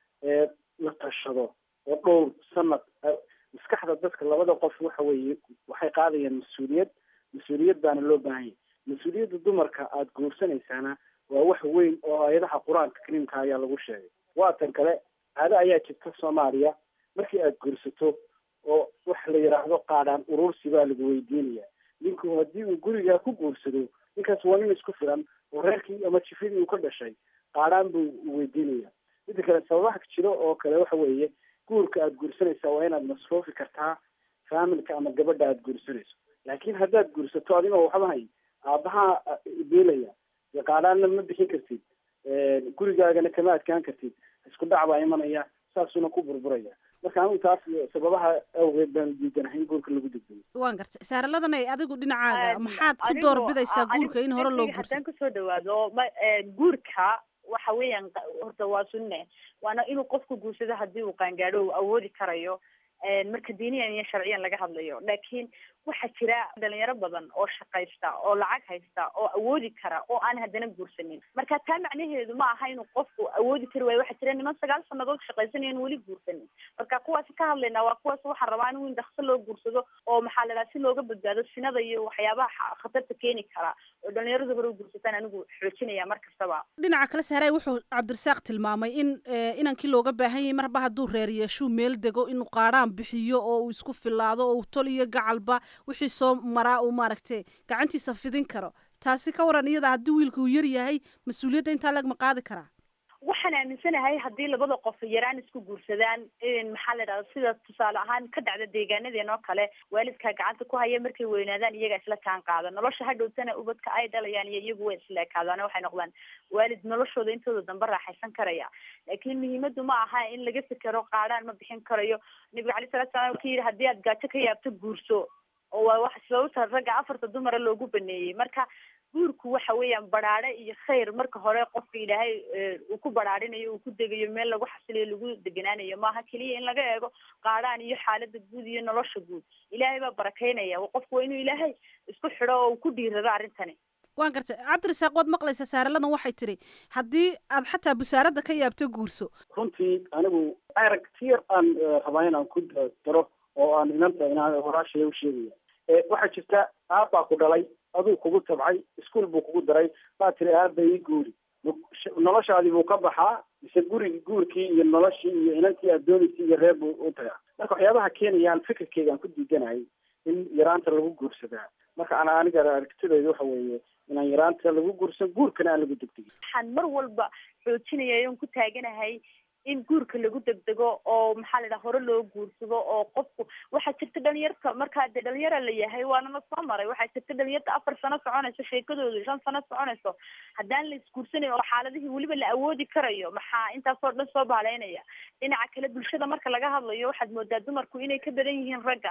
la tashado oo dhowr sanad maskaxda dadka labada qof waxa weeye waxay qaadayaan mas-uuliyad mas-uuliyad baana loo baahan yahay mas-uuliyadda dumarka aada guursanaysaana waa wax weyn oo aayadaha qur-aanka kariimka ayaa lagu sheegay waa tan kale caado ayaa jirta soomaaliya markii aada guursato oo wax la yidhaahdo qaadhaan urursi baa lagu weydiinaya ninku haddii uu gurigaa ku guursado ninkaas waa nin isku filan oo reerkii ama jifadii uu ka dhashay qaadhaan buu weydiinaya midda kale sababaha jiro oo kale waxa weeye guurka aada guursanaysaa waa inaad masruufi kartaa faamilka ama gabadha aada guursanayso laakiin haddaad guursato adigoo waxba hay aabbahaa beelaya dee qaadhaanna ma bixin kartid gurigaagana kama adkaan kartid isku dhac baa imanaya saasuna ku burburaya marka anigu taas sababaha awgeed baan diidanahay in guurka lagu degdego waan gartay saaraladan ay adigu dhinacaaga maxaad ku doorbidaysaa guurka in hore loo guursado haddaan kusoo dhawaado ma guurka waxa weeyaan horta waa sunne waana inuu qofku guursado haddii uu qaangaadho uu awoodi karayo marka diiniyan iyo sharciyan laga hadlayo laakiin waxaa jira dhalinyaro badan oo shaqaysta oo lacag haysta oo awoodi kara oo aan haddana guursanin marka taa macnaheedu ma aha inuu qofku awoodi kari waayo waxaa jira niman sagaal sanadood shaqaysanayan weli guursanin marka kuwaasi ka hadlaynaa waa kuwaas waxaan rabaa in dhakso loo guursado oo maxaa la dhaha si looga badbaado sinada iyo waxyaabaha khatarta keeni kara oo dhalinyaradu hore u guursataan anigu xoojinaya mar kastaba dhinaca kale sahray wuxuu cabdirasaaq tilmaamay in inankii looga baahan yahay marba hadduu reer yeeshuu meel dego inuu qaadhaan bixiyo oo uu isku filaado oo uu tol iyo gacalba wixii soo maraa uu maaragtay gacantiisa fidin karo taasi ka waran iyada haddii wiilka uu yar yahay mas-uuliyadda intaa lagma qaadi karaa waxaan aaminsanahay haddii labada qof yaraan isku guursadaan maxaa la dhahda sida tusaale ahaan ka dhacda deegaanadeen oo kale waalidkaa gacanta ku haya markay weynaadaan iyagaa isla kaan qaada nolosha hadhowtana ubadka ay dhalayaan iyo iyagu way isla ekaadaan waxay noqdaan waalid noloshooda intooda dambe raaxaysan karaya laakiin muhiimadu ma aha in laga fikero qaadhaan ma bixin karayo nabiga alai salatu salam ka yidhi haddii aad gaajo ka yaabto guurso oo waa wax sababta ragga afarta dumara loogu baneeyey marka guurku waxa weeyaan baraare iyo khayr marka hore qofka ilaahay uu ku baraarinayo uu ku degayo meel lagu xasiliyo lagu deganaanayo maaha keliya in laga eego qaadhaan iyo xaalada guud iyo nolosha guud ilaahay baa barakaynaya qofku waa inuu ilaahay isku xidho oo uu ku dhiirado arrintani waan gartay cabdirasaaq waad maqlaysaa saaraladan waxay tidhi haddii aad xataa busaaradda ka yaabto guurso runtii anigu aragtiyar aan rabaa inaan ku daro oo aan inanta inaan walaashaya u sheegaya waxaa jirta aabbaa ku dhalay aduu kugu tabcay iskuol buu kugu daray baa tiri aaba ii guuri noloshaadii buu ka baxaa mise gurigi guurkii iyo noloshii iyo inantii aad doonaysay iyo reer buu u tagaa marka waxyaabaha keenayaan fikirkeyga aan ku diidanahay in yaraanta lagu guursadaa marka ana aniga aragtidayda waxa weeye inaan yaraanta lagu guursan guurkana aan lagu degdegin waxaan mar walba xoojinaya oon ku taaganahay in guurka lagu degdego oo maxaa la dhaha hore loo guursado oo qofku waxaa jirta dhalinyarta markaa dee dhalinyara la yahay waanana soo maray waxaa jirta dhalinyarta afar sano soconayso sheekadoodu shan sano soconayso haddaan la isguursanayn oo xaaladihii weliba la awoodi karayo maxaa intaasoo dhan soo baaleynaya dhinaca kale bulshada marka laga hadlayo waxaad moodaa dumarku inay ka badan yihiin ragga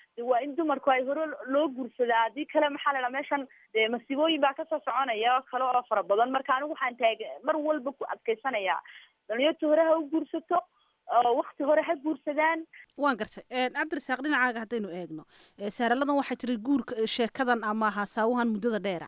de waa in dumarku ay hore loo guursadaa haddii kale maxaa la dhaha meeshan dee masiibooyin baa kasoo soconaya oo kale oo fara badan marka anigu waxaan taag mar walba ku adkaysanayaa dhalinyarta hore ha u guursato oo wakti hore ha guursadaan waan gartay cabdirasaaq dhinacaaga haddaynu eegno saaraladan waxay tiri guurka sheekadan ama haasaawahan muddada dheera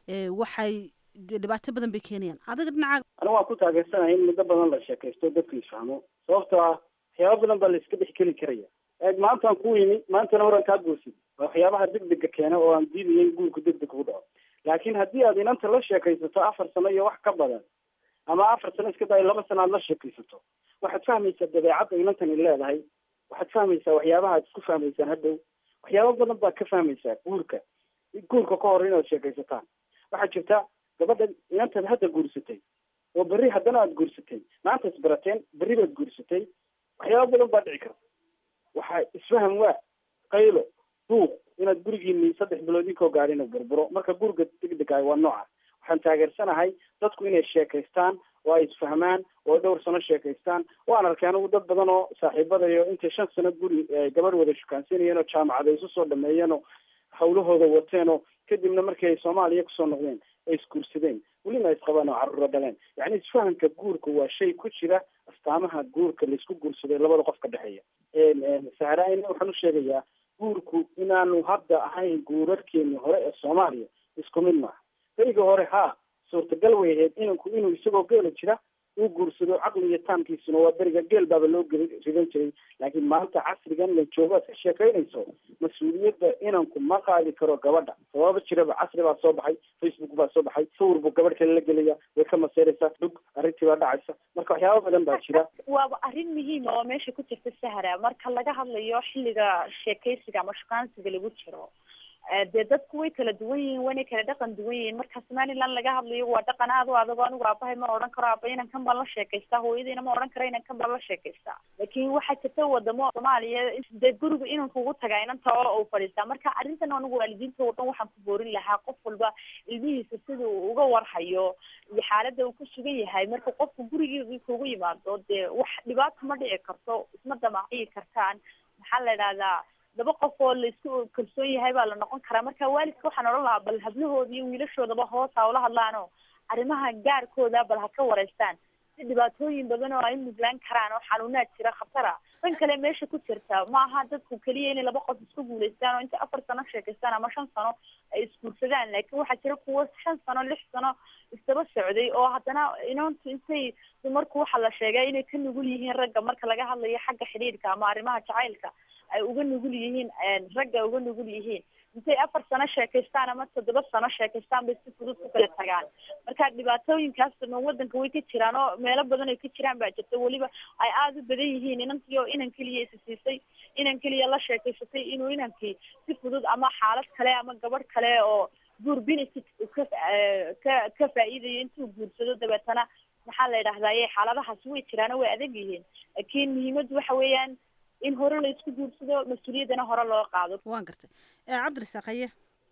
waxay dhibaato badan bay keenayaan adiga dhinacaaga anigu waan ku taageersanahay in muddo badan la sheekaysto dadku isfahmo sababtoo ah waxyaaba badan baa la iska dhex keli karaya eeg maantaan ku yimi maantana horan kaa guursid waa waxyaabaha degdega keena oo aan diidaya in guurku degdeg ku dhaco laakiin haddii aad inanta la sheekaysato afar sano iyo wax ka badan ama afar sano iska dayo laba sano aad la sheekaysato waxaad fahmaysaa dabeecadda inantani leedahay waxaad fahmaysaa waxyaabaha aad isku fahmaysaan hadhow waxyaaba badan baad ka fahmaysaa guurka guurka ka hor inaad sheekaysataan waxaa jirta gabadha inantaad hadda guursatay oo berri haddana aad guursatay maanta isbarateen berri baad guursatay waxyaaba badan baa dhici karta waxaa isfaham waa qaylo duuq inaad gurigiini saddex bilood inkoo gaadhin burburo marka guriga degdegaay waa nooca waxaan taageersanahay dadku inay sheekaystaan oo ay isfahmaan oo ay dhowr sano sheekaystaan waan arkay anigu dad badan oo saaxiibadayo intay shan sano guri gabadh wada shukaansanayeen oo jaamacada isu soo dhameeyeen oo hawlahooda wateen oo kadibna markii ay soomaaliya kusoo noqdeen ay isguursadeen welina isqabaan oo carruuro dhaleen yacni isfahamka guurka waa shay ku jira astaamaha guurka laisku guursaday labada qof ka dhexeeya sahraayna waxaan u sheegayaa guurku inaanu hadda ahayn guurarkeeni hore ee soomaaliya isku mid maaha beriga hore haa suurtagal way ahayd inanku inuu isagoo geela jira uu guursado caqli iyo taamkiisuna waa beriga geel baaba loo geli ridan jiray laakiin maanta casrigan la joogo aad ka sheekaynayso mas-uuliyadda inanku ma qaadi karo gabadha sababa jiraba casri baa soo baxay facebook baa soo baxay sawir buu gabadh kale la gelaya way ka maseeraysaa dhug arrintii baa dhacaysa marka waxyaaba badan baa jira waaba arrin muhiima oo meesha ku jirta sahra marka laga hadlayo xilliga sheekaysiga ama shukaansiga lagu jiro dee dadku way kala duwan yihiin waynay kala dhaqan duwan yihiin marka somaliland laga hadlayo waa dhaqan aad u adag anigu aabahay ma odhan karo aaba inan kan baan la sheekaystaa hooyadiina ma odhan karo inan kan baan la sheekaystaa laakiin waxaa jirta wadamo soomaaliya dee guriga inan kugu tagaa inanta oo uu fadhiistaa marka arrintan anigu waalidiinta oo dhan waxaan ku boorin lahaa qof walba ilmihiisa sida uu uga warhayo iyo xaaladda uu ku sugan yahay marka qofku gurigii kugu yimaado dee wax dhibaato ma dhici karto isma damaciyi kartaan maxaa la idhahdaa laba qof oo laisku kalsoon yahay baa la noqon karaa marka waalidka waxaan odhan lahaa bal hablahooda iyo wiilashoodaba hoos ha ula hadlaano arrimaha gaarkooda bal ha ka wareystaan si dhibaatooyin badan oo ay mudlaan karaan oo xanuunaad jira khatara tan kale meesha ku jirta ma aha dadku keliya inay laba qof isku guulaystaan oo inta afar sano sheekaystaan ama shan sano ay isguursadaan laakiin waxaa jira kuwo shan sano lix sano isdaba socday oo haddana inantu intay dumarku waxaa la sheegay inay ka nugul yihiin ragga marka laga hadlayo xagga xidhiidhka ama arrimaha jacaylka ay uga nugul yihiin ragga uga nugul yihiin intay afar sano sheekaystaan ama toddoba sano sheekaystaan bay si fudud ku kala tagaan marka dhibaatooyinkaas dhan wadanka way ka jiraan oo meelo badan ay ka jiraan baa jirta weliba ay aada u badan yihiin inantii oo inan keliya isa siisay inan keliya la sheekaysatay inuu inankii si fudud ama xaalad kale ama gabadh kale oo guur benefit ka ka ka faa'iidayo intuu guursado dabeetana maxaa la yidhahdaye xaaladahaasi way jiraan oo way adag yihiin laakiin muhiimaddu waxa weeyaan in hore la isku guursado mas-uuliyaddana hore loo qaado waan gartay cabdirasaaq haye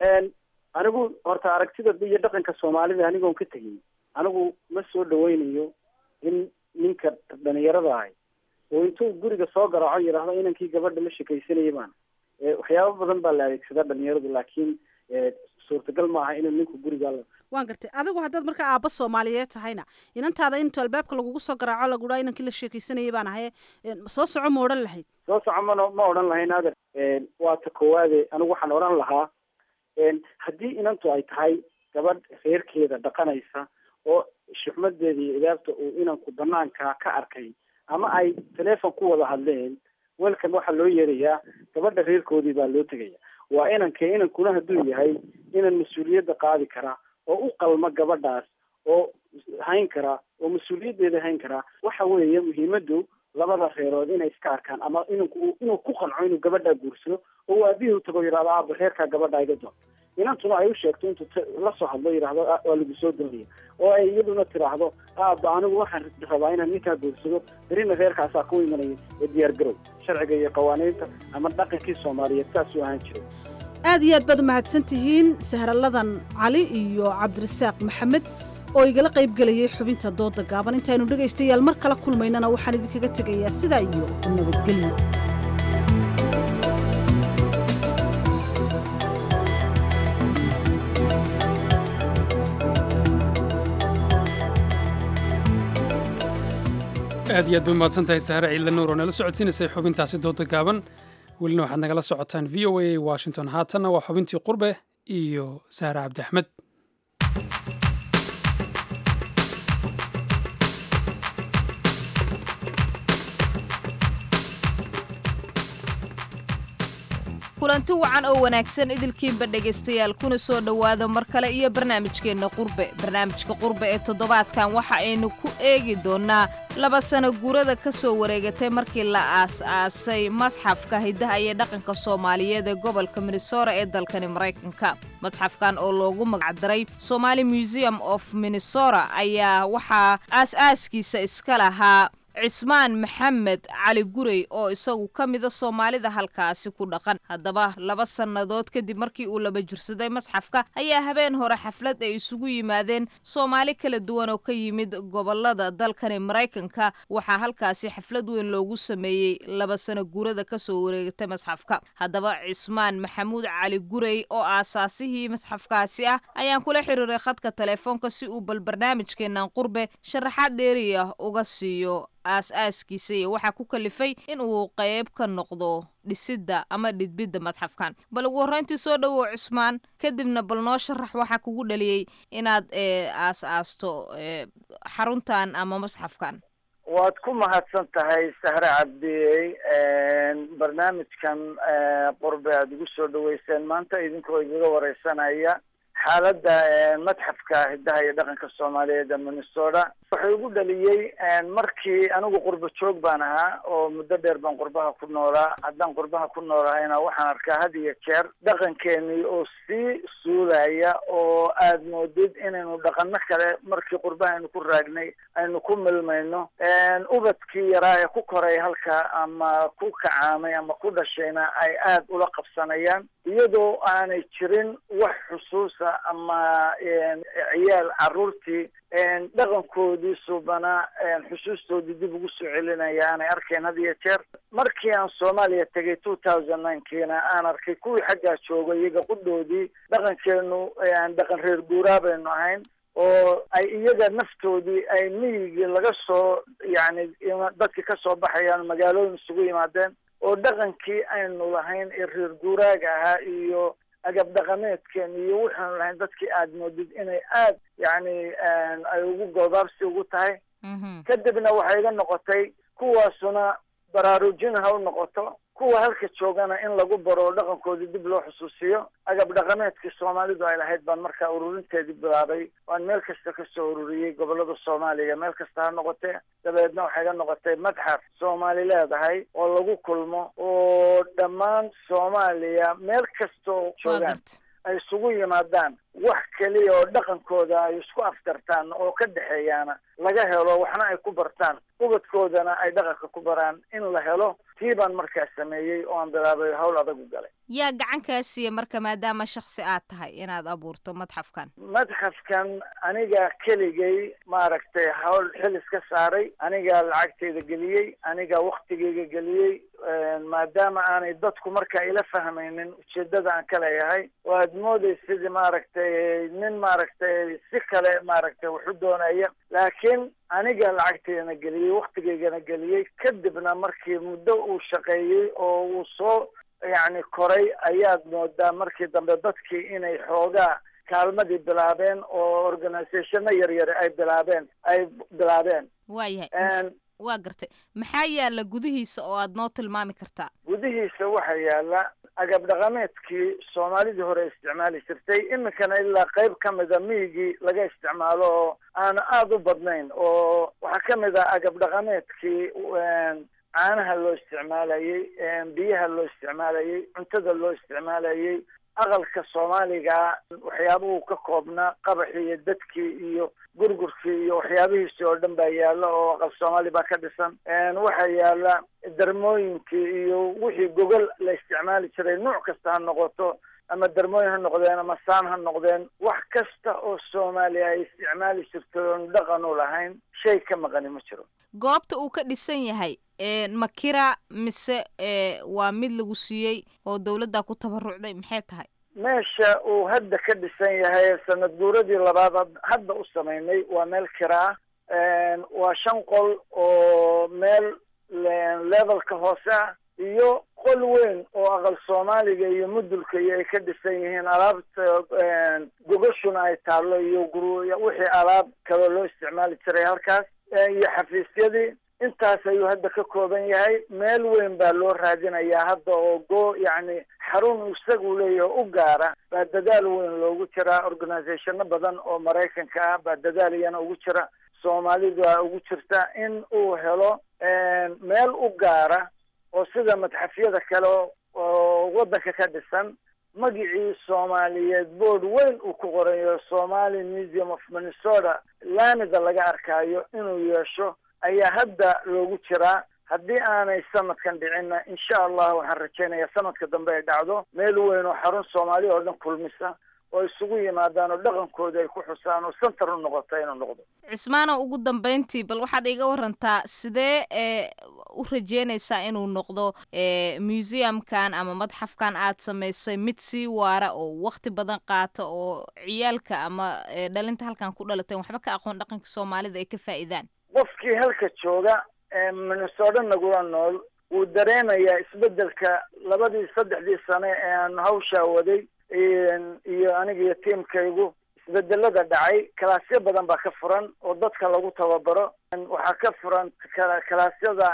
anigu horta aragtida iyo dhaqanka soomaalida anigoon ka tegin anigu ma soo dhaweynayo in ninka dhalinyarada ahay oo intuu guriga soo garaaco yidhaahdo inankii gabadha la shekaysanaya baan waxyaaba badan baa la adeegsadaa dhalinyaradu laakiin suurtagal ma aha inuu ninku guriga waan gartay adigu haddaad markaa aabba soomaaliyeed tahayna inantaada intu albaabka lagugu soo garaaco laguhaa inankii la sheekaysanayay baan ahaye soo soco ma odhan lahayd soo soco mana ma odhan lahayn ader waa ta koowaade anigu waxaan odhan lahaa haddii inantu ay tahay gabadh reerkeeda dhaqanaysa oo shuxmadeeda iyo idaabta uu inanku banaanka ka arkay ama ay teleefon ku wada hadleen welkan waxaa loo yeerayaa gabadha reerkoodii baa loo tegaya waa inankee inankuna hadduu yahay inan mas-uuliyadda qaadi karaa oo u qalma gabadhaas oo hayn karaa oo mas-uuliyaddeeda hayn karaa waxa weeye muhiimaddu labada reerood inay iska arkaan ama inanku inuu ku qanco inuu gabadhaa guursado oo aabihii u tago yidhahdo aaba reerkaa gabadha iga doon inantuna ay u sheegto intuu la soo hadlo yidhahdo waa lagu soo doonaya oo ay iyaduna tiraahdo aaba anigu waxaan rabaa inaan ninkaa guursado berina reerkaasaa ku imanaya ee diyaar garow sharciga iyo qawaaniinta ama dhaqankii soomaaliyeed saasuu ahaan jiray aad iyo aad baad u mahadsan tihiin sahraladan cali iyo cabdirasaaq maxamed oo igala qayb gelayay xubinta dooda gaaban intaaynu dhegaystayaal mar kala kulmaynana waxaan idinkaga tegayaa sidaa iyo nabadgelyo aad iyo aad bay umahadsan tahay sahre ciidla nuur oo nala socodsiinaysay xubintaasi dooda gaaban welina waxaad nagala socotaan v o a washington haatanna waa xubintii qurbe iyo sahre cabdi axmed kulanti wacan oo wanaagsan idilkiinba dhegaystayaal kuna soo dhowaada mar kale iyo barnaamijkeenna qurbe barnaamijka qurbe ee toddobaadkan waxa aynu ku eegi doonnaa laba sano guurada ka soo wareegatay markii la aas-aasay madxafka hiddaha iyo dhaqanka soomaaliyeed ee gobolka minnesota ee dalkani maraykanka madxafkan oo loogu magacdaray somaali museum of minnesota ayaa waxaa aas-aaskiisa iska lahaa cismaan maxamed cali gurey oo isagu ka mida soomaalida halkaasi ku dhaqan haddaba laba sannadood kadib markii uu laba jirsaday masxafka ayaa habeen hore xaflad ay isugu yimaadeen soomaali kala duwan oo ka yimid gobolada dalkani maraykanka waxaa halkaasi xaflad weyn loogu sameeyey laba sano guurada kasoo wareegatay masxafka haddaba cismaan maxamuud cali gurey oo aasaasihii masxafkaasi ah ayaan kula xiriiray khadka telefoonka si uu bal barnaamijkeenan qurbe sharaxaad dheeriya uga siiyo aas-aaskiisa iyo waxaa ku kalifay in uu qayb ka noqdo dhisidda ama dhidbidda madxafkan bal ugu horreyntii soo dhowow cusmaan kadibna bal noo sharax waxaa kugu dhaliyey inaad aas-aasto xaruntan ama masxafkan waad ku mahadsan tahay sahre cabdiyey barnaamijkan qurbe aada igu soo dhaweyseen maanta idinkoo igaga wareysanaya xaaladda madxafka hiddaha iyo dhaqanka soomaaliyeed ee minnesota wuxuu igu dhaliyey markii anigu qurbo joog baan ahaa oo muddo dheer baan qurbaha ku noolaa haddaan qurbaha ku noolahayna waxaan arkaa had iyo jeer dhaqankeenii oo sii suulaya oo aad moodid inaynu dhaqano kale markii qurbaha aynu ku raagnay aynu ku milmayno ubadkii yaraa ee ku koray halka ama ku kacaamay ama ku dhashayna ay aad ula qabsanayaan iyadoo aanay jirin wax xusuusa ama ciyaal caruurtii dhaqankoodii suubana xusuustoodii dib ugu soo celinaya aanay arkeen had iyo jeer markii aan soomaaliya tegay two thousand ninekiina aan arkay kuwii xaggaa jooga iyaga qudhoodii dhaqankeenu dhaqan reer guuraa baynu ahayn oo ay iyaga naftoodii ay miyigii laga soo yacni dadki kasoo baxayaan magaalooyin isugu yimaadeen oo dhaqankii aynu lahayn ee reer guuraaga ahaa iyo agab dhaqameedkeen iyo waxaanu lahayn dadkii aad moodid inay aad yacni ay ugu goobaabsi ugu tahay kadibna waxay iga noqotay kuwaasuna baraarujin ha u noqoto kuwa halka joogana in lagu baro dhaqankoodii dib loo xusuusiyo agab dhaqameedkii soomaalidu ay lahayd baan markaa ururinteedii bilaabay waan meel kasta kasoo ururiyey gobolada soomaaliya meel kasta ha noqotee dabeedna waxay ga noqotay madxaf soomaali leedahay oo lagu kulmo oo dhammaan soomaaliya meel kasta oo joogaan ay isugu yimaadaan wax keliya oo dhaqankooda ay isku aftartaan oo ka dhexeeyaana laga helo waxna ay ku bartaan ubadkoodana ay dhaqanka ku baraan in la helo tii baan markaa sameeyey oo aan bilaabay hawl adag u galay yaa gacan kaa siiya marka maadaama shaksi aad tahay inaad abuurto madxafkan madxafkan aniga keligay maaragtay hawl xilis ka saaray anigaa lacagteyda geliyey anigaa waktigeyga geliyey maadaama aanay dadku markaa ila fahmaynin ujeedada aan ka leeyahay oo aad moodaysa sidii maaragtay nin maaragtay si kale maaragtay waxu doonaya laakiin aniga lacagteydana geliyey waktigeygana geliyey kadibna markii muddo uu shaqeeyey oo uu soo yacni koray ayaad moodaa markii dambe dadkii inay xoogaa kaalmadii bilaabeen oo organisationo yaryari ay bilaabeen ay bilaabeen waayahay waa gartay maxaa yaalla gudihiisa oo aad noo tilmaami kartaa gudihiisa waxaa yaala agab dhaqameedkii soomaalidii hore isticmaali jirtay iminkana ilaa qayb ka mida miyigii laga isticmaalo oo aana aada u badnayn oo waxaa ka mid ah agab dhaqameedkii caanaha loo isticmaalayey biyaha loo isticmaalayey cuntada loo isticmaalayey aqalka soomaaliga waxyaabuhu ka koobnaa qabaxii iyo dadkii iyo gurgurkii iyo waxyaabihiisi oo dhan baa yaala oo aqal soomaali baa ka dhisan waxaa yaala darmooyinkii iyo wixii gogol la isticmaali jiray nuuc kasta ha noqoto ama darmooyin ha noqdeen ama saan ha noqdeen wax kasta oo soomaaliya ay isticmaali jirtay oon dhaqan u lahayn shay ka maqani ma jiro goobta uu ka dhisan yahay makira mise waa mid lagu siiyey oo dawladda ku tabarucday maxay tahay meesha uu hadda ka dhisan yahay sanad guuradii labaad hadda u samaynay waa meel kira ah waa shan qol oo meel levelka hoose ah iyo qol weyn oo aqal soomaaliga iyo mudulka iyo ay ka dhisan yihiin alaabta gogashuna ay taallo iyo guru wixii alaab kaloo loo isticmaali jiray halkaas iyo xafiisyadii intaas ayuu hadda ka kooban yahay meel weyn baa loo raadinayaa hadda oo go yacni xarun isagu leeyahay u gaara baa dadaal weyn loogu jiraa organizationo badan oo maraykanka ah baa dadaal iyana ugu jira soomaalida ugu jirta in uu helo meel u gaara oo sida madxafyada kale oo waddanka ka dhisan magicii soomaaliyeed board weyn uu ku qorayo somali museum of minnesota laamida laga arkaayo inuu yeesho ayaa hadda loogu jiraa haddii aanay sanadkan dhicinna insha allah waxaan rajaynayaa sanadka dambe ay dhacdo meel weyn oo xarun soomaali oo dhan kulmisa oo isugu yimaadaan oo dhaqankooda ay ku xusaan oo center u noqota inuu noqdo cismaano ugu dambeyntii bal waxaad iga warantaa sidee e u rajeynaysaa inuu noqdo museumkan ama madxafkan aad samaysay mid sii waara oo wakti badan qaata oo ciyaalka ama dhalinta halkan ku dhalateen waxba ka aqoon dhaqanka soomaalida ay ka faa'iidaan qofkii halka jooga minnesota nagula nool wuu dareemayaa isbedelka labadii saddexdii sane ee aan hawshaa waday iyo aniga iyo tiamkaygu isbedelada dhacay kalaasyo badan baa ka furan oo dadka lagu tababaro waxaa ka furan kalaasyada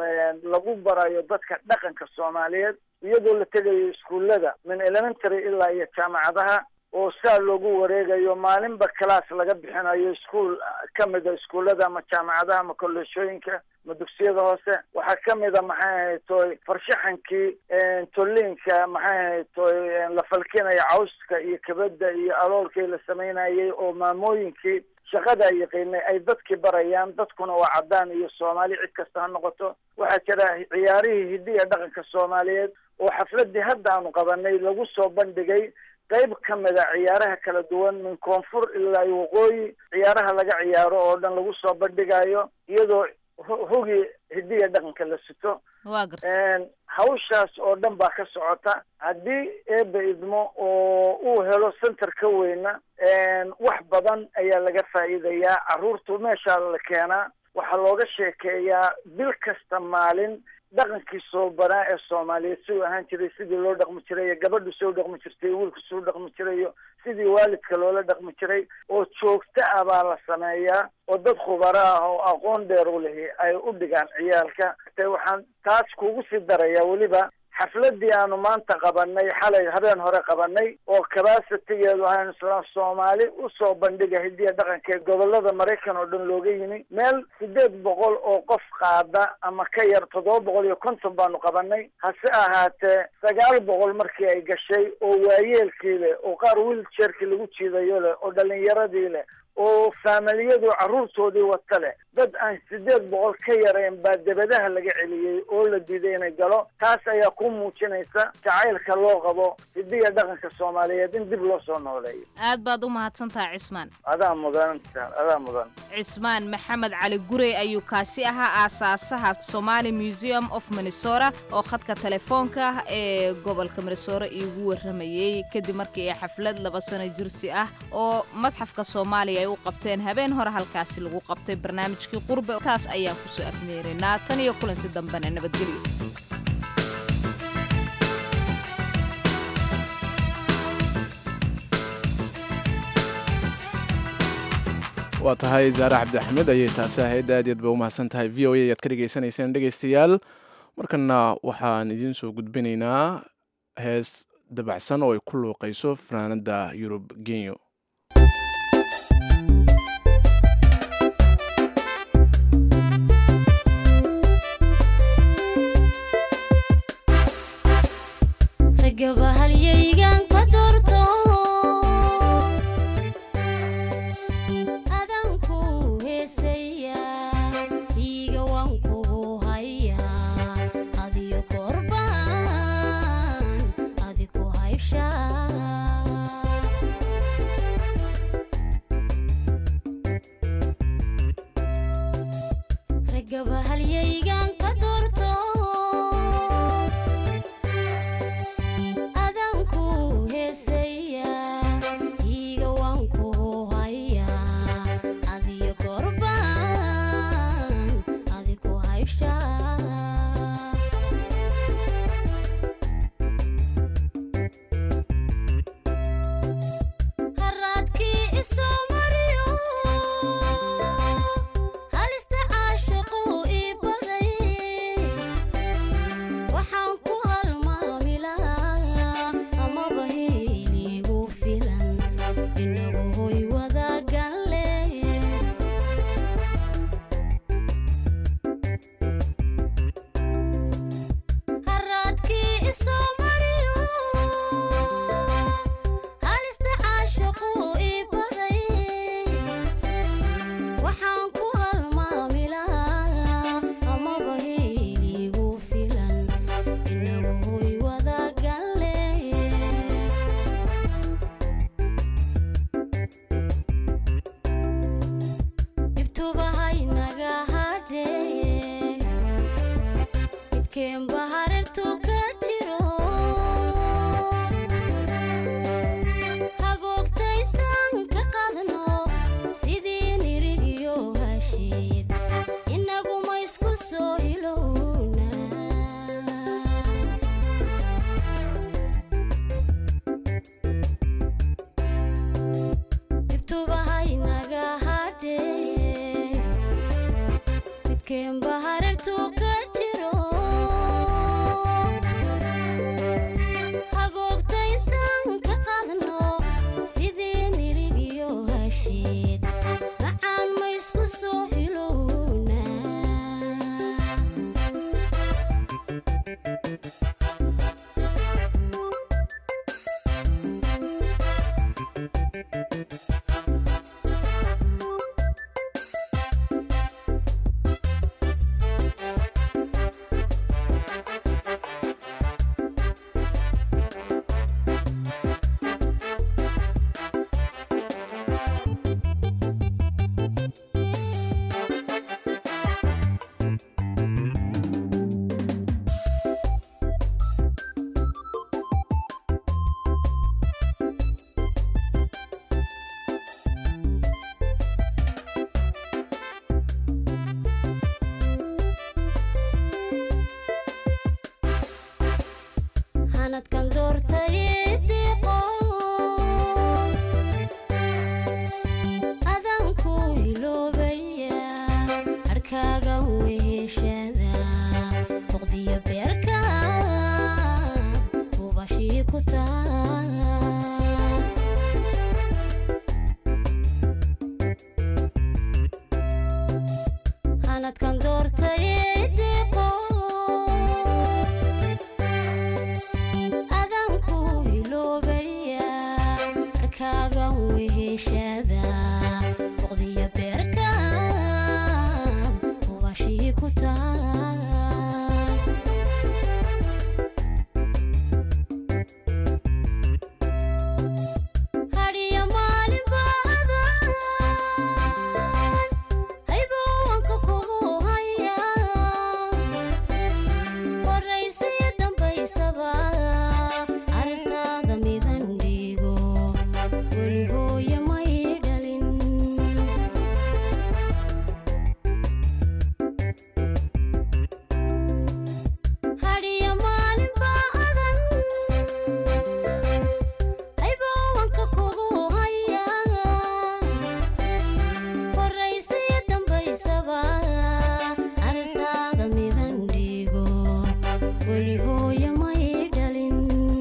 lagu barayo dadka dhaqanka soomaaliyeed iyadoo la tegayo iskuullada min elementary ilaa iyo jaamacadaha oo saa loogu wareegayo maalinba class laga bixinayo iskuol kamid a iskuullada ama jaamacadaha ama kolleeshooyinka ama dugsiyada hoose waxaa kamid a maxay ahayd toy farshaxankii tolliinka maxay ahayd toy la falkinaya cawska iyo kabada iyo aloolkii la samaynayay oo maamooyinkii shaqada ay yaqiinay ay dadkii barayaan dadkuna waa caddaan iyo soomaali cid kasta ha noqoto waxaa jira ciyaarihii hidiya dhaqanka soomaaliyeed oo xafladii hadda aanu qabanay lagu soo bandhigay qayb ka mid a ciyaaraha kala duwan min koonfur ilaa waqooyi ciyaaraha laga ciyaaro oo dhan lagu soo bandhigayo iyadoo hogi hidiya dhaqanka la sito waa garta hawshaas oo dhan baa ka socota haddii eeba idmo oo uu helo center ka weyna wax badan ayaa laga faa'iidayaa carruurtu meeshaa la keenaa waxaa looga sheekeeyaa bil kasta maalin dhaqankii soo banaa ee soomaaliyeed siduu ahaan jiray sidii loo dhaqmi jiray iyo gabadhu soo dhaqmi jirtay wiilku soo dhaqmi jirayo sidii waalidka loola dhaqmi jiray oo joogto ah baa la sameeyaa oo dad khubaro ah oo aqoon dheer u lihi ay u dhigaan ciyaalka te waxaan taas kugu sii darayaa weliba xafladii aanu maanta qabanay xalay habeen hore qabanay oo cabacitigeedu ahayn islaan soomaali usoo bandhiga hidiya dhaqanka ee gobolada maraykan oo dhan looga yimi meel sideed boqol oo qof qaada ama ka yar toddoba boqol iyo konton baanu qabanay hase ahaatee sagaal boqol markii ay gashay oo waayeelkii leh oo qaar wiiljeerkii lagu jiidayo leh oo dhalinyaradii leh oo faamiliyadu carruurtoodii wata leh dad aan sideed boqol ka yarayn baa debadaha laga celiyey oo la diiday inay galo taas ayaa ku muujinaysa jacaylka loo qabo hidiya dhaqanka soomaaliyeed in dib loo soo nooleeyo aad baad u mahadsantaha cismaan adaa mudan adaa mudan cismaan maxamed cali gurey ayuu kaasi ahaa aasaasaha somali museum of minnesota oo khadka telefoonka ah ee gobolka minnesota iigu warramayey kadib markii ay xaflad laba sano jirsi ah oo madxafka soomaaliya ay u qabteen habeen hore halkaasi lagu qabtay barnaamijkii qurbe taas ayaan kusoo afmeeraynaa tan iyo kulanti dambena nabadgelyo waa tahay zaare cabdi axmed ayay taasi ahayd aad yaad ba u mahadsan tahay v o a ayaad ka dhegaysanayseen dhegaystayaal markana waxaan idiin soo gudbinaynaa hees dabacsan oo ay ku luuqayso fanaanada yurub genyo Adiyo korban hadhee midkeenba hareertu ka jiro hagoogtaytaan ka qaadno sidii nirigiyo hashiid inaguma isku soo hilowna dhibtuba haynaga hadhee midkeenba hareertu ka jiro hagoogtaytaan ka qaadno sidii nirigiyo hashiid macaan ma isku soo hilowna hanadkan doortay diqo adan ku hiloobaya harkaaga weheshada boqdiyo beerka ubashii ku taa hanadkan doortay diqo adan ku hiloobaya harkaaga weheshada boqdiyo beerka ubashii ku taa hadhiyo maalin baadan haybowanka kugu haya horaysiyo dambaysaba aragtaada midan dhiigo weli hooye may dhalin hadhiyo maalin baadan haybowanka kugu haya horaysiyo dambaysaba aragtaada midan dhiigo weli hooye may dhalin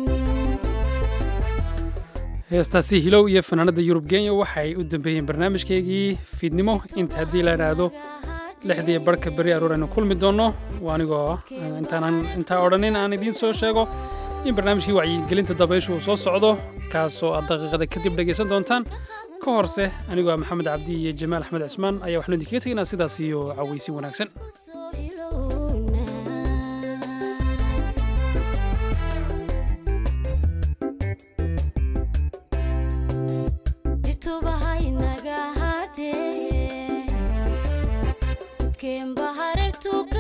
heestaasi hilow iyo fanaanada yurub kenya waxay u dambeeyeen barnaamijkaygii fiidnimo inta haddii la idhaahdo lixdii barhka beri aroor aynu kulmi doonno waa anigoo intaanan intaa odhanin aan idiin soo sheego in barnaamijkii wacyigelinta dabayshu uu soo socdo kaasoo aad daqiiqada kadib dhegaysan doontaan ka horse anigoo ah maxamed cabdi iyo jamaal axmed cismaan ayaa waxnu idinkaga tegaynaa sidaas iyo cawaysi wanaagsan dhibtuba haynaga hadhee midkeenba hareertu ka